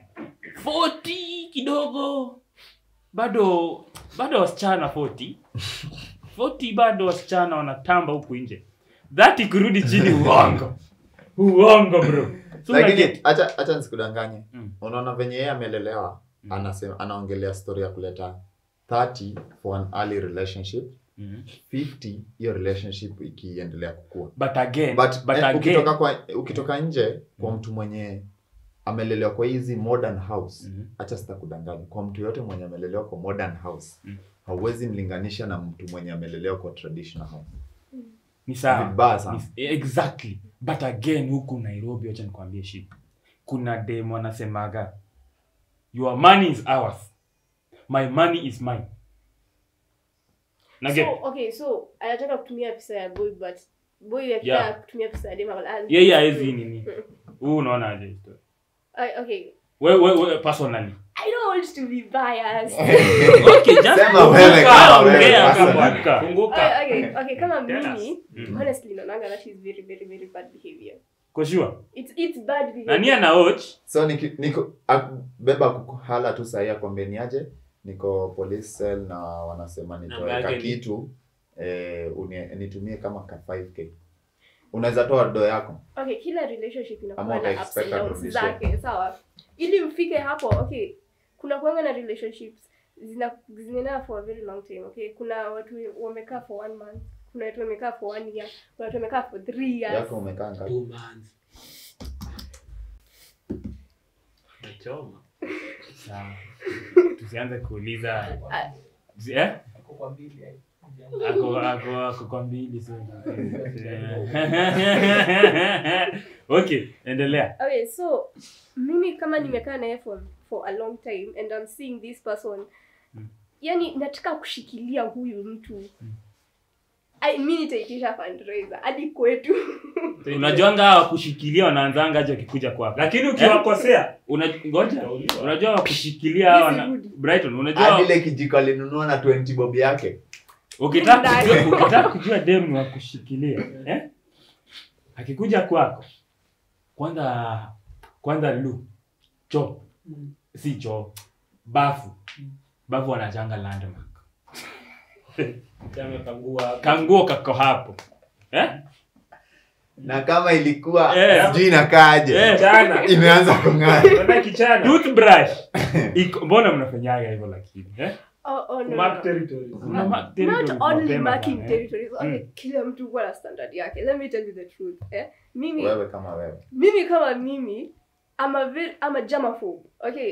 40 kidogo bado bado wasichana 40 40 bado wasichana wanatamba huku nje that ikirudi chini uongo uongo bro so lakini unaget- acha acha nisikudanganye Mm. unaona venye yeye amelelewa Mm. anasema anaongelea story ya kuleta 30 for an early relationship Mhm. 50 hiyo relationship ikiendelea kukua but again but, but eh, again ukitoka kwa ukitoka nje kwa mtu mwenye amelelewa kwa hizi modern house Mhm. acha sitakudanganya kwa mtu yote mwenye amelelewa kwa modern house Mm. hauwezi mlinganisha na mtu mwenye amelelewa kwa traditional house ni sawa vibaya sana Ni- exactly but again huku nairobi wacha nikwambie shit kuna dem wanasemaga your money is ours my money is mine Nugget. So, okay, so anataka kutumia pesa ya boy but boy akitaka Yeah. kutumia pesa ya dem akala- yeye haezi nini huu unaona aje story? I- okay. we, we, we, personally I don't want to be biased. okay just Sema wewe funguka, kama wewe, ongea, personally. funguka. Funguka. okay, okay, okay, kama Tell us. mimi Mm. honestly naonanga that is very very very bad behavior. Kwa sure It's it's bad behavior. nani ana watch so niki, niko a- beba kuhala tu sahii akwambie ni aje niko police cell na wanasema Namba nitoweka yake ni- kitu eh, unie- nitumie kama ka 5k unaweza toa do yako okay kila relationship Ama inakuwa na uka ups and expect downs arudishe. zake sawa ili mfike hapo okay kuna kuanga na relationships zina zinaenda for a very long time okay kuna watu wamekaa for one month kuna watu wamekaa for one year kuna watu wamekaa for three years yako umekaa ngapi Two months. Nachoma. sawa tusianze kuuliza Ah. Zi- eh? ako ako ako kwa mbili so okay endelea okay so mimi kama nimekaa naye for for a long time and I'm seeing this person Mm. yani nataka kushikilia huyu mtu I, mi nitaitisha fundraiser hadi kwetu unajuanga hawa kushikilia wanaanzanga aje wakikuja kwako lakini ukiwakosea Una- ngoja unajua wakushikilia hawa na Nisirudi. brighton unajua hadi ile kijiko alinunua na 20 bob yake ukitaka kujua ukitaka kujua dem ni wakushikilia eh akikuja kwako kwanza kwanza lu choo si choo bafu bafu wanachanga landmark amekangua kanguo kako hapo eh na kama ilikuwa Eh. sijui inakaaje Eh. Jana. imeanza kung'aa Kwenda kichana toothbrush iko mbona mnafanyaga hivyo lakini eh oh, oh, no, Mark no. territory. Una mark not territories only mapema marking sana, eh. territories okay Mm. kila mtu huwa na standard yake let me tell you the truth eh mimi wewe kama wewe mimi kama mimi I'm a very I'm a germaphobe okay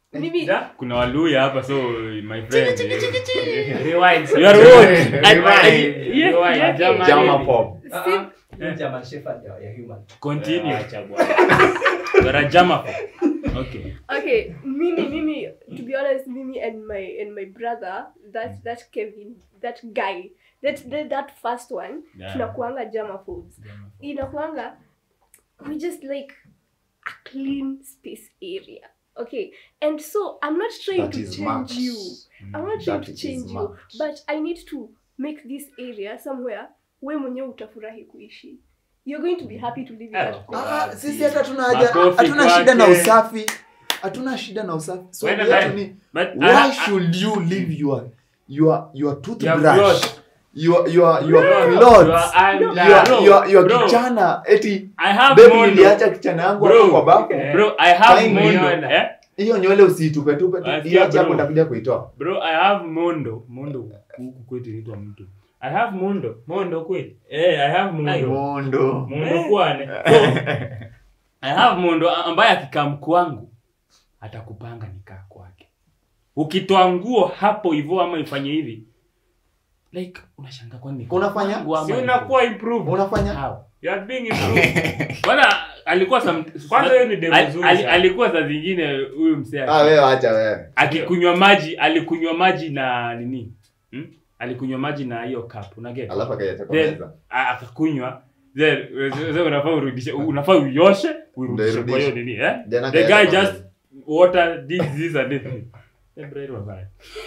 mimi Ja? kuna waluya hapa so my friend Rewind. you are what Rewind. Yeah, Rewind. yeah, Jama- Jama pop. si, Hii German Shepherd ya- ya human. continue Acha bwana. you are a jama okay okay mimi mimi to be honest mimi and my and my brother that that kevin that guy that that, that first one Yeah. tunakuanga germaphobes inakuanga we just like a clean space area okay and so i'm not trying That to is change Max. you i'm not trying That to is change you Max. but i need to make this area somewhere we mwenyewe utafurahi kuishi you're going to be happy to live in that place. Ah, sisi hata hatuna haja Makofi hatuna shida na kwake. usafi hatuna shida na usafi so Wenda yetu ndani. ni but why I- I- should you leave your your your Your toothbrush brush. your your your Bro, clothes your arm your down. Bro, your your bro. kichana eti I have baby mondo niliacha kichana yangu Bro. hapo kwa bafu Eh. bro I have Fine, mondo umeona. eh hiyo nywele usitupe tupe tu Asikia, iache hapo bro. nitakuja kuitoa bro I have mondo mondo huku kwetu inaitwa mtu I have mondo Mondo kweli. eh I have mondo mondo mondo kwane so I have mondo ambaye akikaa kwangu atakupanga nikaa kwake ukitoa nguo hapo hivyo ama ifanye hivi like unashanga kwani Unafanya? kwangu ama Si iko? unakuwa improved. unafanya How? You are being improved. Bwana alikuwa some, Kwanza hiyo ni demo al- nzuri al- sana. alikuwa saa zingine huyu msee ah wewe acha wewe akikunywa maji alikunywa maji na nini hmm? alikunywa maji na hiyo cup unaget alafu akaiacha kwa Then, meza a- akakunywa then then unafaa urudishe unafaa uioshe uirudishe kwa hiyo Ndio nini eh Then the akaiacha guy kwa just meza. water this this and this Eh, bro, it was bad.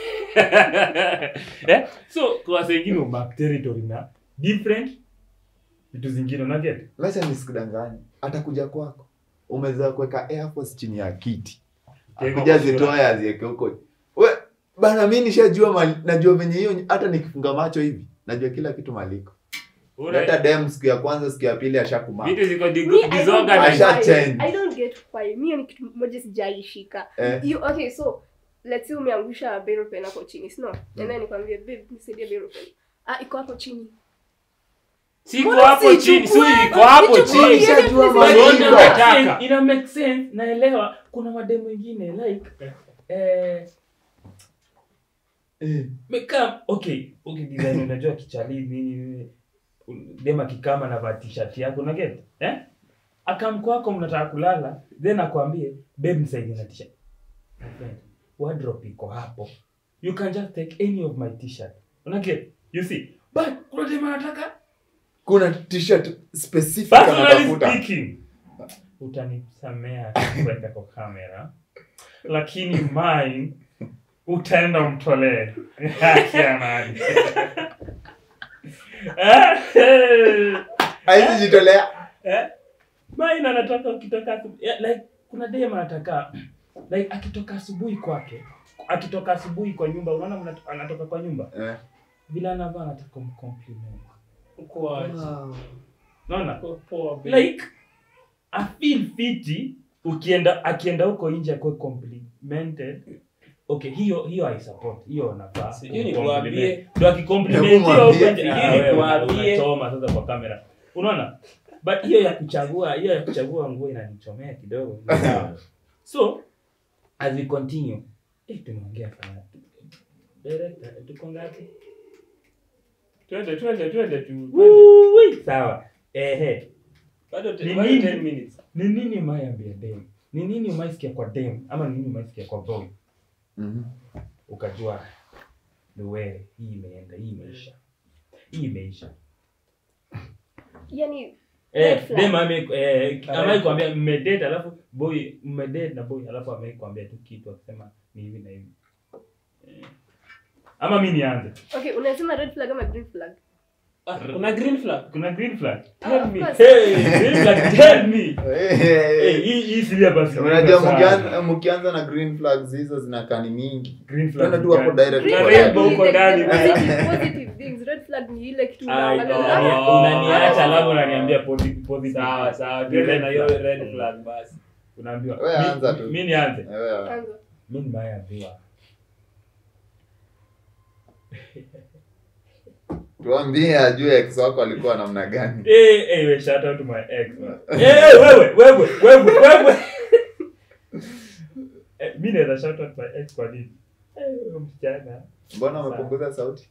eh so kwa wase wengine uback territory na different vitu zingine unaget Wacha nisikudanganye atakuja kwako umeweza kuweka air force chini ya kiti Keko akuja kwa sura. zitoe aziweke huko we bana mi nishajua mali, najua venye hiyo hata nikifunga macho hivi najua kila kitu maliko hata dem siku ya kwanza siku ya pili ashakumaa Vitu ziko Me, dig- I don't disorganized. Asha get change. why. I don't get why. Mi ni kitu moja sijaishika. eh, You okay, so let's say umeangusha barrel pen hapo chini, sio? And then nikwambie babe, nisaidie barrel pen. Ah, iko hapo chini. Si iko Mbona hapo chini, si sichukue? iko hapo Nichukue chini. niende Nishajua place mambo ingine. hivyo. Nataka. ina make sense naelewa kuna mademo ingine like eh eh, meka okay okay design unajua kichali nini nini dema kikama na va t-shirt yako una get eh akam kwako mnataka kulala then akwambie babe nisaidie na t-shirt My friend, wardrobe iko hapo you can just take any of my t-shirt una get you see but kuna dema anataka kuna t-shirt specific personally anatafuta speaking utanisamea kuweka kwa kamera lakini mine utaenda umtolee Kianani. haizi jitolea Eh? mine anataka ukitoka asubu- yeah, like kuna dem anataka like akitoka asubuhi kwake akitoka asubuhi kwa nyumba unaona mnat- anatoka kwa nyumba eh. vile anavaa anataka umcompliment Uko aje? unaona Uko poa, babe. like I feel fiti ukienda akienda huko nje akuwe complimented okay hiyo hiyo i support hiyo nafaa Sijui ni Compliment. kuambie. ndio akicompliment Hebu hiyo huko mwambie. nje ah, Sijui ni wewe kuambie. unachoma sasa kwa kamera unaona but hiyo ya kuchagua hiyo ya kuchagua nguo inanichomea kidogo so as we continue eh tumeongea sana director tuko ngapi Twende, twende, twende tu. twende. Woo-wee. sawa ehe Bado te- Ni bado nini? 10 minutes. ni nini umayambia dem ni nini umaisikia kwa dem ama ni nini umaisikia kwa boy Mhm. ukajua the way hii imeenda hii imeisha hii imeisha Yani eh, Red flag. dem ame eh, amai kuambia mmedate alafu boy mmedate na boy alafu amai kuambia tu kitu akisema ni hivi na hivi eh. ama mi nianze okay, unasema red flag ama green flag? Ah, kuna green flag. kuna green flag Ah, tell of me course. hey green flag tell me Eh, eh hii hii syllabus unajua sana. mkianza mkianza na green flags hizo zinakaa ni mingi green flag tuenda tu hapo gani? direct Green kwa Red flag Bull ni uko the- ndani. the positive- positive things. Red flag ni ile kitu Ai, unaangalia, unani- Oh. unaniacha alafu unaniambia posi- positive. Sawa, sawa. Ni Twende red na hiyo flag. red flag basi. unaambiwa Wewe mi- anza tu. mi nianze Eh, wewe. anza. mi nimeambiwa tuambie ajue ex wako alikuwa namna gani Eh, eh, we shout out to my ex man. Eh, wewe, wewe, wewe, wewe. Eh, mi naweza shout out my ex kwa nini Eh, huyo msichana mbona umepunguza sauti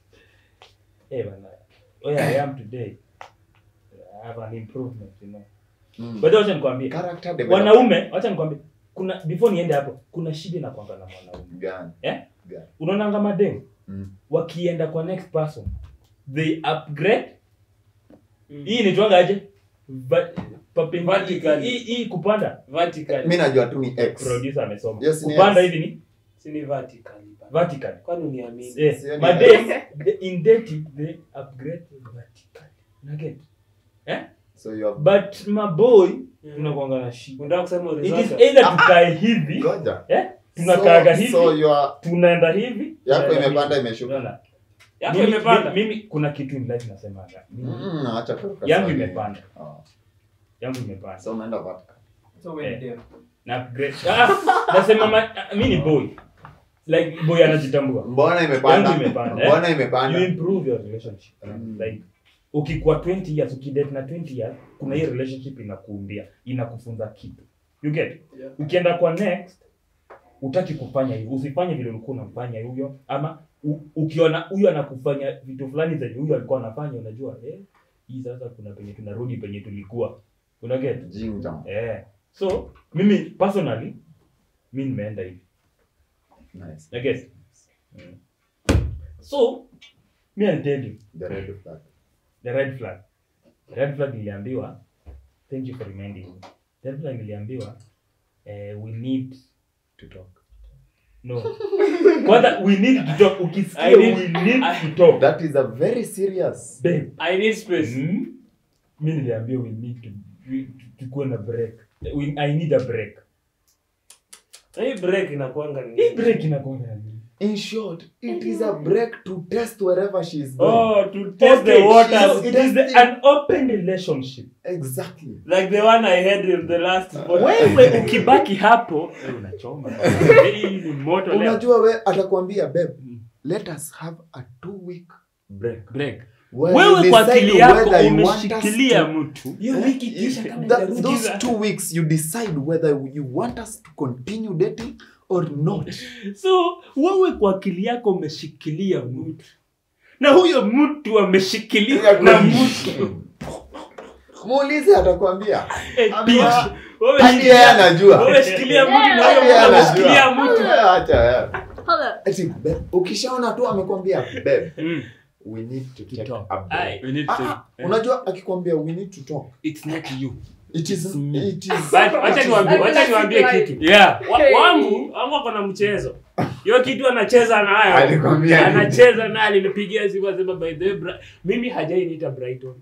eh bana where i am today i have an improvement you know Mm. but wacha nikwambie Character development. wanaume wacha nikwambie kuna before niende hapo kuna shida na kwanga na mwanaume Gani? unaonanga mademu Mm. wakienda kwa next person they upgrade hii inaitwanga aje Va- papen- Vertically. hii- hii kupanda vertical mi najua tu ni x producer amesoma Yes, ni kupanda yes. hivi ni si ni vertical vertical kwani uniamini eh, Sio ni madem the- in dating they upgrade vertical unaget eh so you have but maboy tunakuanga na shida unataka kusema it is horizontal either tukae hivi ngoja eh tunakaaga so, hivi so you are tunaenda hivi yako tunaenda imepanda hivi. imeshuka Unaona? yako Mimi- imepanda mimi mimi kuna kitu in life nasemaga Mimi- Mm, acha kuruka yangu sana. imepanda Ah, yangu imepanda so umeenda vertical So when Eh. dem. na upgrade ah, nasema ma, ah, mi ni boy like boy anajitambua mbona imepanda Yangu imepanda, eh? mbona you imepanda improve your relationship Mm. like ukikuwa 20 years ukidate na 20 years kuna hii relationship inakuumbia inakufunza kitu you get Yeah. ukienda kwa next utaki kufanya hivyo usifanye vile ulikuwa unamfanya huyo ama u, ukiona huyo anakufanya vitu fulani zenye huyo alikuwa anafanya unajua eh hii sasa kuna penye tunarudi penye tulikuwa una get jinja eh so mimi personally mi nimeenda hivi nice I guess. Mm. So, me I'll tell you, the red flag the red flag. The red flag niliambiwa, thank you for reminding me. The red flag niliambiwa, eh, we need to talk no. Kwanza we need to talk. Ukisikia I need- we need to talk. that is a very serious Babe. i need space Mm? Mi niliambiwa we need to we- tukuwe na break. We, I need a break. hii break inakuanga ni Hii break inakuwa na nini? in short it is a break to test wherever she is going oh to test Okay, the waters so it is the, an open relationship. exactly like the one i had in the last wewe ukibaki hapo wewe unachoma hii ni moto leo unajua we atakwambia babe Mm. let us have a two week break break where wewe you kwa decide akili yako whether you want us umeshikilia to- mtu hiyo wiki kisha kama That, itarudi. those two weeks you decide whether you want us to continue dating or not so wewe kwa akili yako umeshikilia mtu na huyo mtu ameshikilia na mtu muulize atakwambia Eh, Ama- bitch. Wewe hadi yeye shikilia- anajua wewe shikilia mtu na Hadi huyo yeye mtu ameshikilia anajua. mtu Acha wewe. Hold up. Ati, babe, ukishaona tu amekwambia babe Mm. we need to To take talk. a break. Aye, we need Ah, to- ah, unajua akikwambia we need to talk It's not you. it is It's me. it is But wacha niwaambie wacha niwaambie kitu Yeah. Wa- wangu wangu ako na mchezo hiyo kitu anacheza nayo Alikwambia nini? anacheza nayo alinipigia simu asema by the way Bra- mimi hajainiita brighton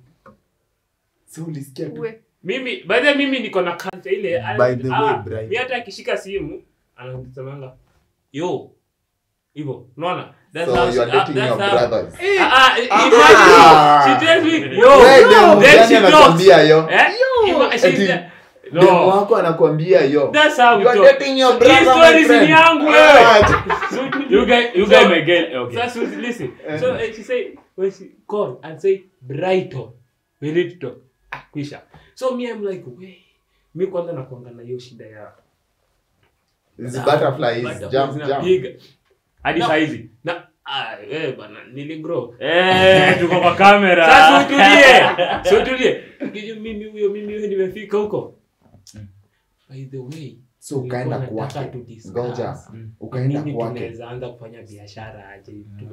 so ulisikia tu We. mimi by the way mimi niko na culture ile By the way, ah, Brighton. mi hata akishika simu anasemanga yo hivyo unaona That's so how you she- are ah, dating that's your how- brothers Ah, ah, Ah. imagine, she tells me, yo, Wewe demu then gani she talks. anakwambia yo Eh? Ima- she- Eti, No. demu wako anakwambia yo That's how we you are talk. dating your Hii brother stories my ni friend yangu Ah, wewe. acha. So, You guys, you so- guys may get okay. Sasa listen. Eh. So uh, she say when she call and say Brighton, we need to talk. Ah, kwisha. So me I'm like, we mi kwanza nakuanga na hiyo shida ya This butterfly is Butterflies jump jump zinapiga. Hadi No. saizi. Na ah, eh bana niligrow. Eh, tuko kwa kamera. Sasa utulie. So utulie. Kijua mimi huyo mimi huyo nimefika huko. By the way, so ukaenda nilikuwa nataka kwake to discuss ngoja Mm. ukaenda nini kwake tunaweza anza kufanya biashara aje tu.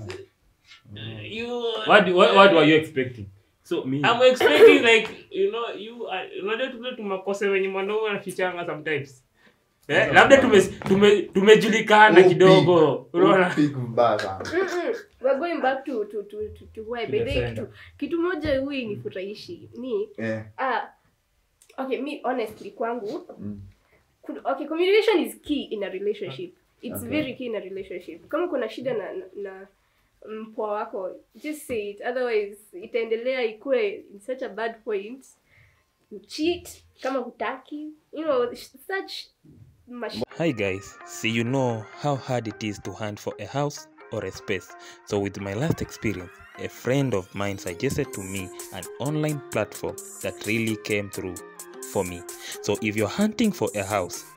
Eh, you What, what, what were you expecting? So me. I'm expecting like you know you are- unajua tule tumakose wenye mwanaume anafichanga sometimes eh, labda tume, tume, tumejulikana Upi. kidogo unaona Upig mbaya sana Mm-mm. We're going back to to to to, to why To by the the way, sender. kitu, kitu moja hui nifurahishi ni eh ah okay me honestly kwangu mm. ku- okay communication is key in a relationship it's Okay. very key in a relationship kama kuna shida na na, na mpwa wako just say it otherwise itaendelea ikue in such a bad point you cheat kama hutaki you know such mash Hi guys, so you know how hard it is to hunt for a house or a space. So with my last experience, a friend of mine suggested to me an online platform that really came through for me. So if you're hunting for a house,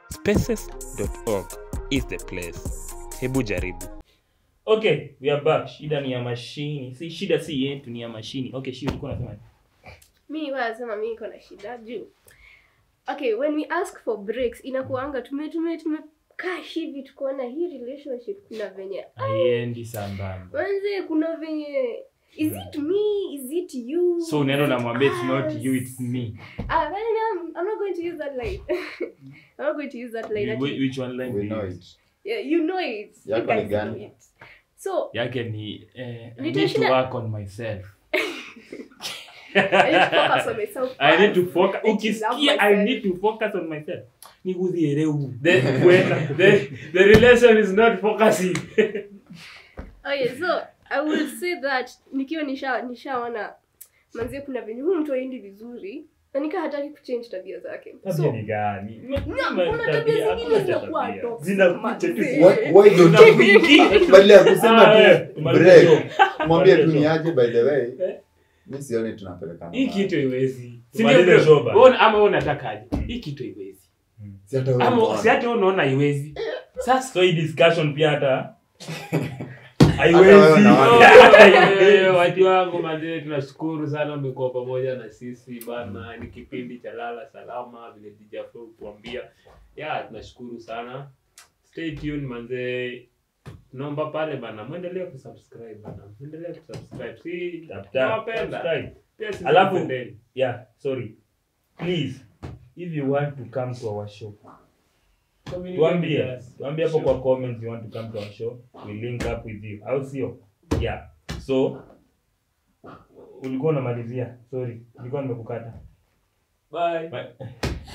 spaces.org is the place hebu jaribu okay we are back shida ni ya mashini si shida si yetu ni ya mashini okay shi ulikuwa unasema mi nilikuwa nasema mi niko na shida juu okay when we ask for breaks inakuanga tume tume tumekaa hivi tukaona hii relationship kuna venye aiendi sambamba manze kuna venye is it me is it you so unaenda Is it unamwambia it's not us? you it's me ah then I'm, I'm not going to use that line I'm not going to use that line Wh- Ati- which one line we do you know use? it yeah, you know it you Yako ni guys know gani? it so yake ni eh, I need Nitashinda- to work on myself I need to focus on myself I need to first. focus I love ukisikia I myself. need to focus on myself nikuthiereu the, the, the relation is not focusing okay so i will say that nikiwa nisha nishaona manzie kuna venye huu mtu aendi vizuri na nika hataki kuchange tabia zake tabia so ni gani kuna tabia zingine zinakuwa toxic, zinakuja tu manze. Why- why don't Zinakuingia. badala ya kusema Ah, eh, tu tumalize break show. mwambie tu Tumalize ni show. aje by the way Eh? mi sioni tunapelekana hii mahali. kitu iwezi Tumalize show bana. ama wewe unatakaje hii kitu iwezi Si hata wewe ama unaona. si hata wewe unaona iwezi sasa so hii discussion pia hata Hata wewe haiwezi unaona. watu wangu mazee tunashukuru sana umekuwa pamoja na sisi bana ni kipindi cha lala salama vile dijafo kuambia ya tunashukuru sana stay tuned manzee naomba pale bana mwendelee kusubscribe bana mwendelee kusubscribe si Tap, tap, nawapenda subscribe. pia sisi Alafu- tupendeni. yeah sorry please if you want to come to our show tuambie tuambie hapo kwa comments you want to come to our show we link up with you au sio yeah so ulikuwa unamalizia sorry nilikuwa nimekukata bye Bye.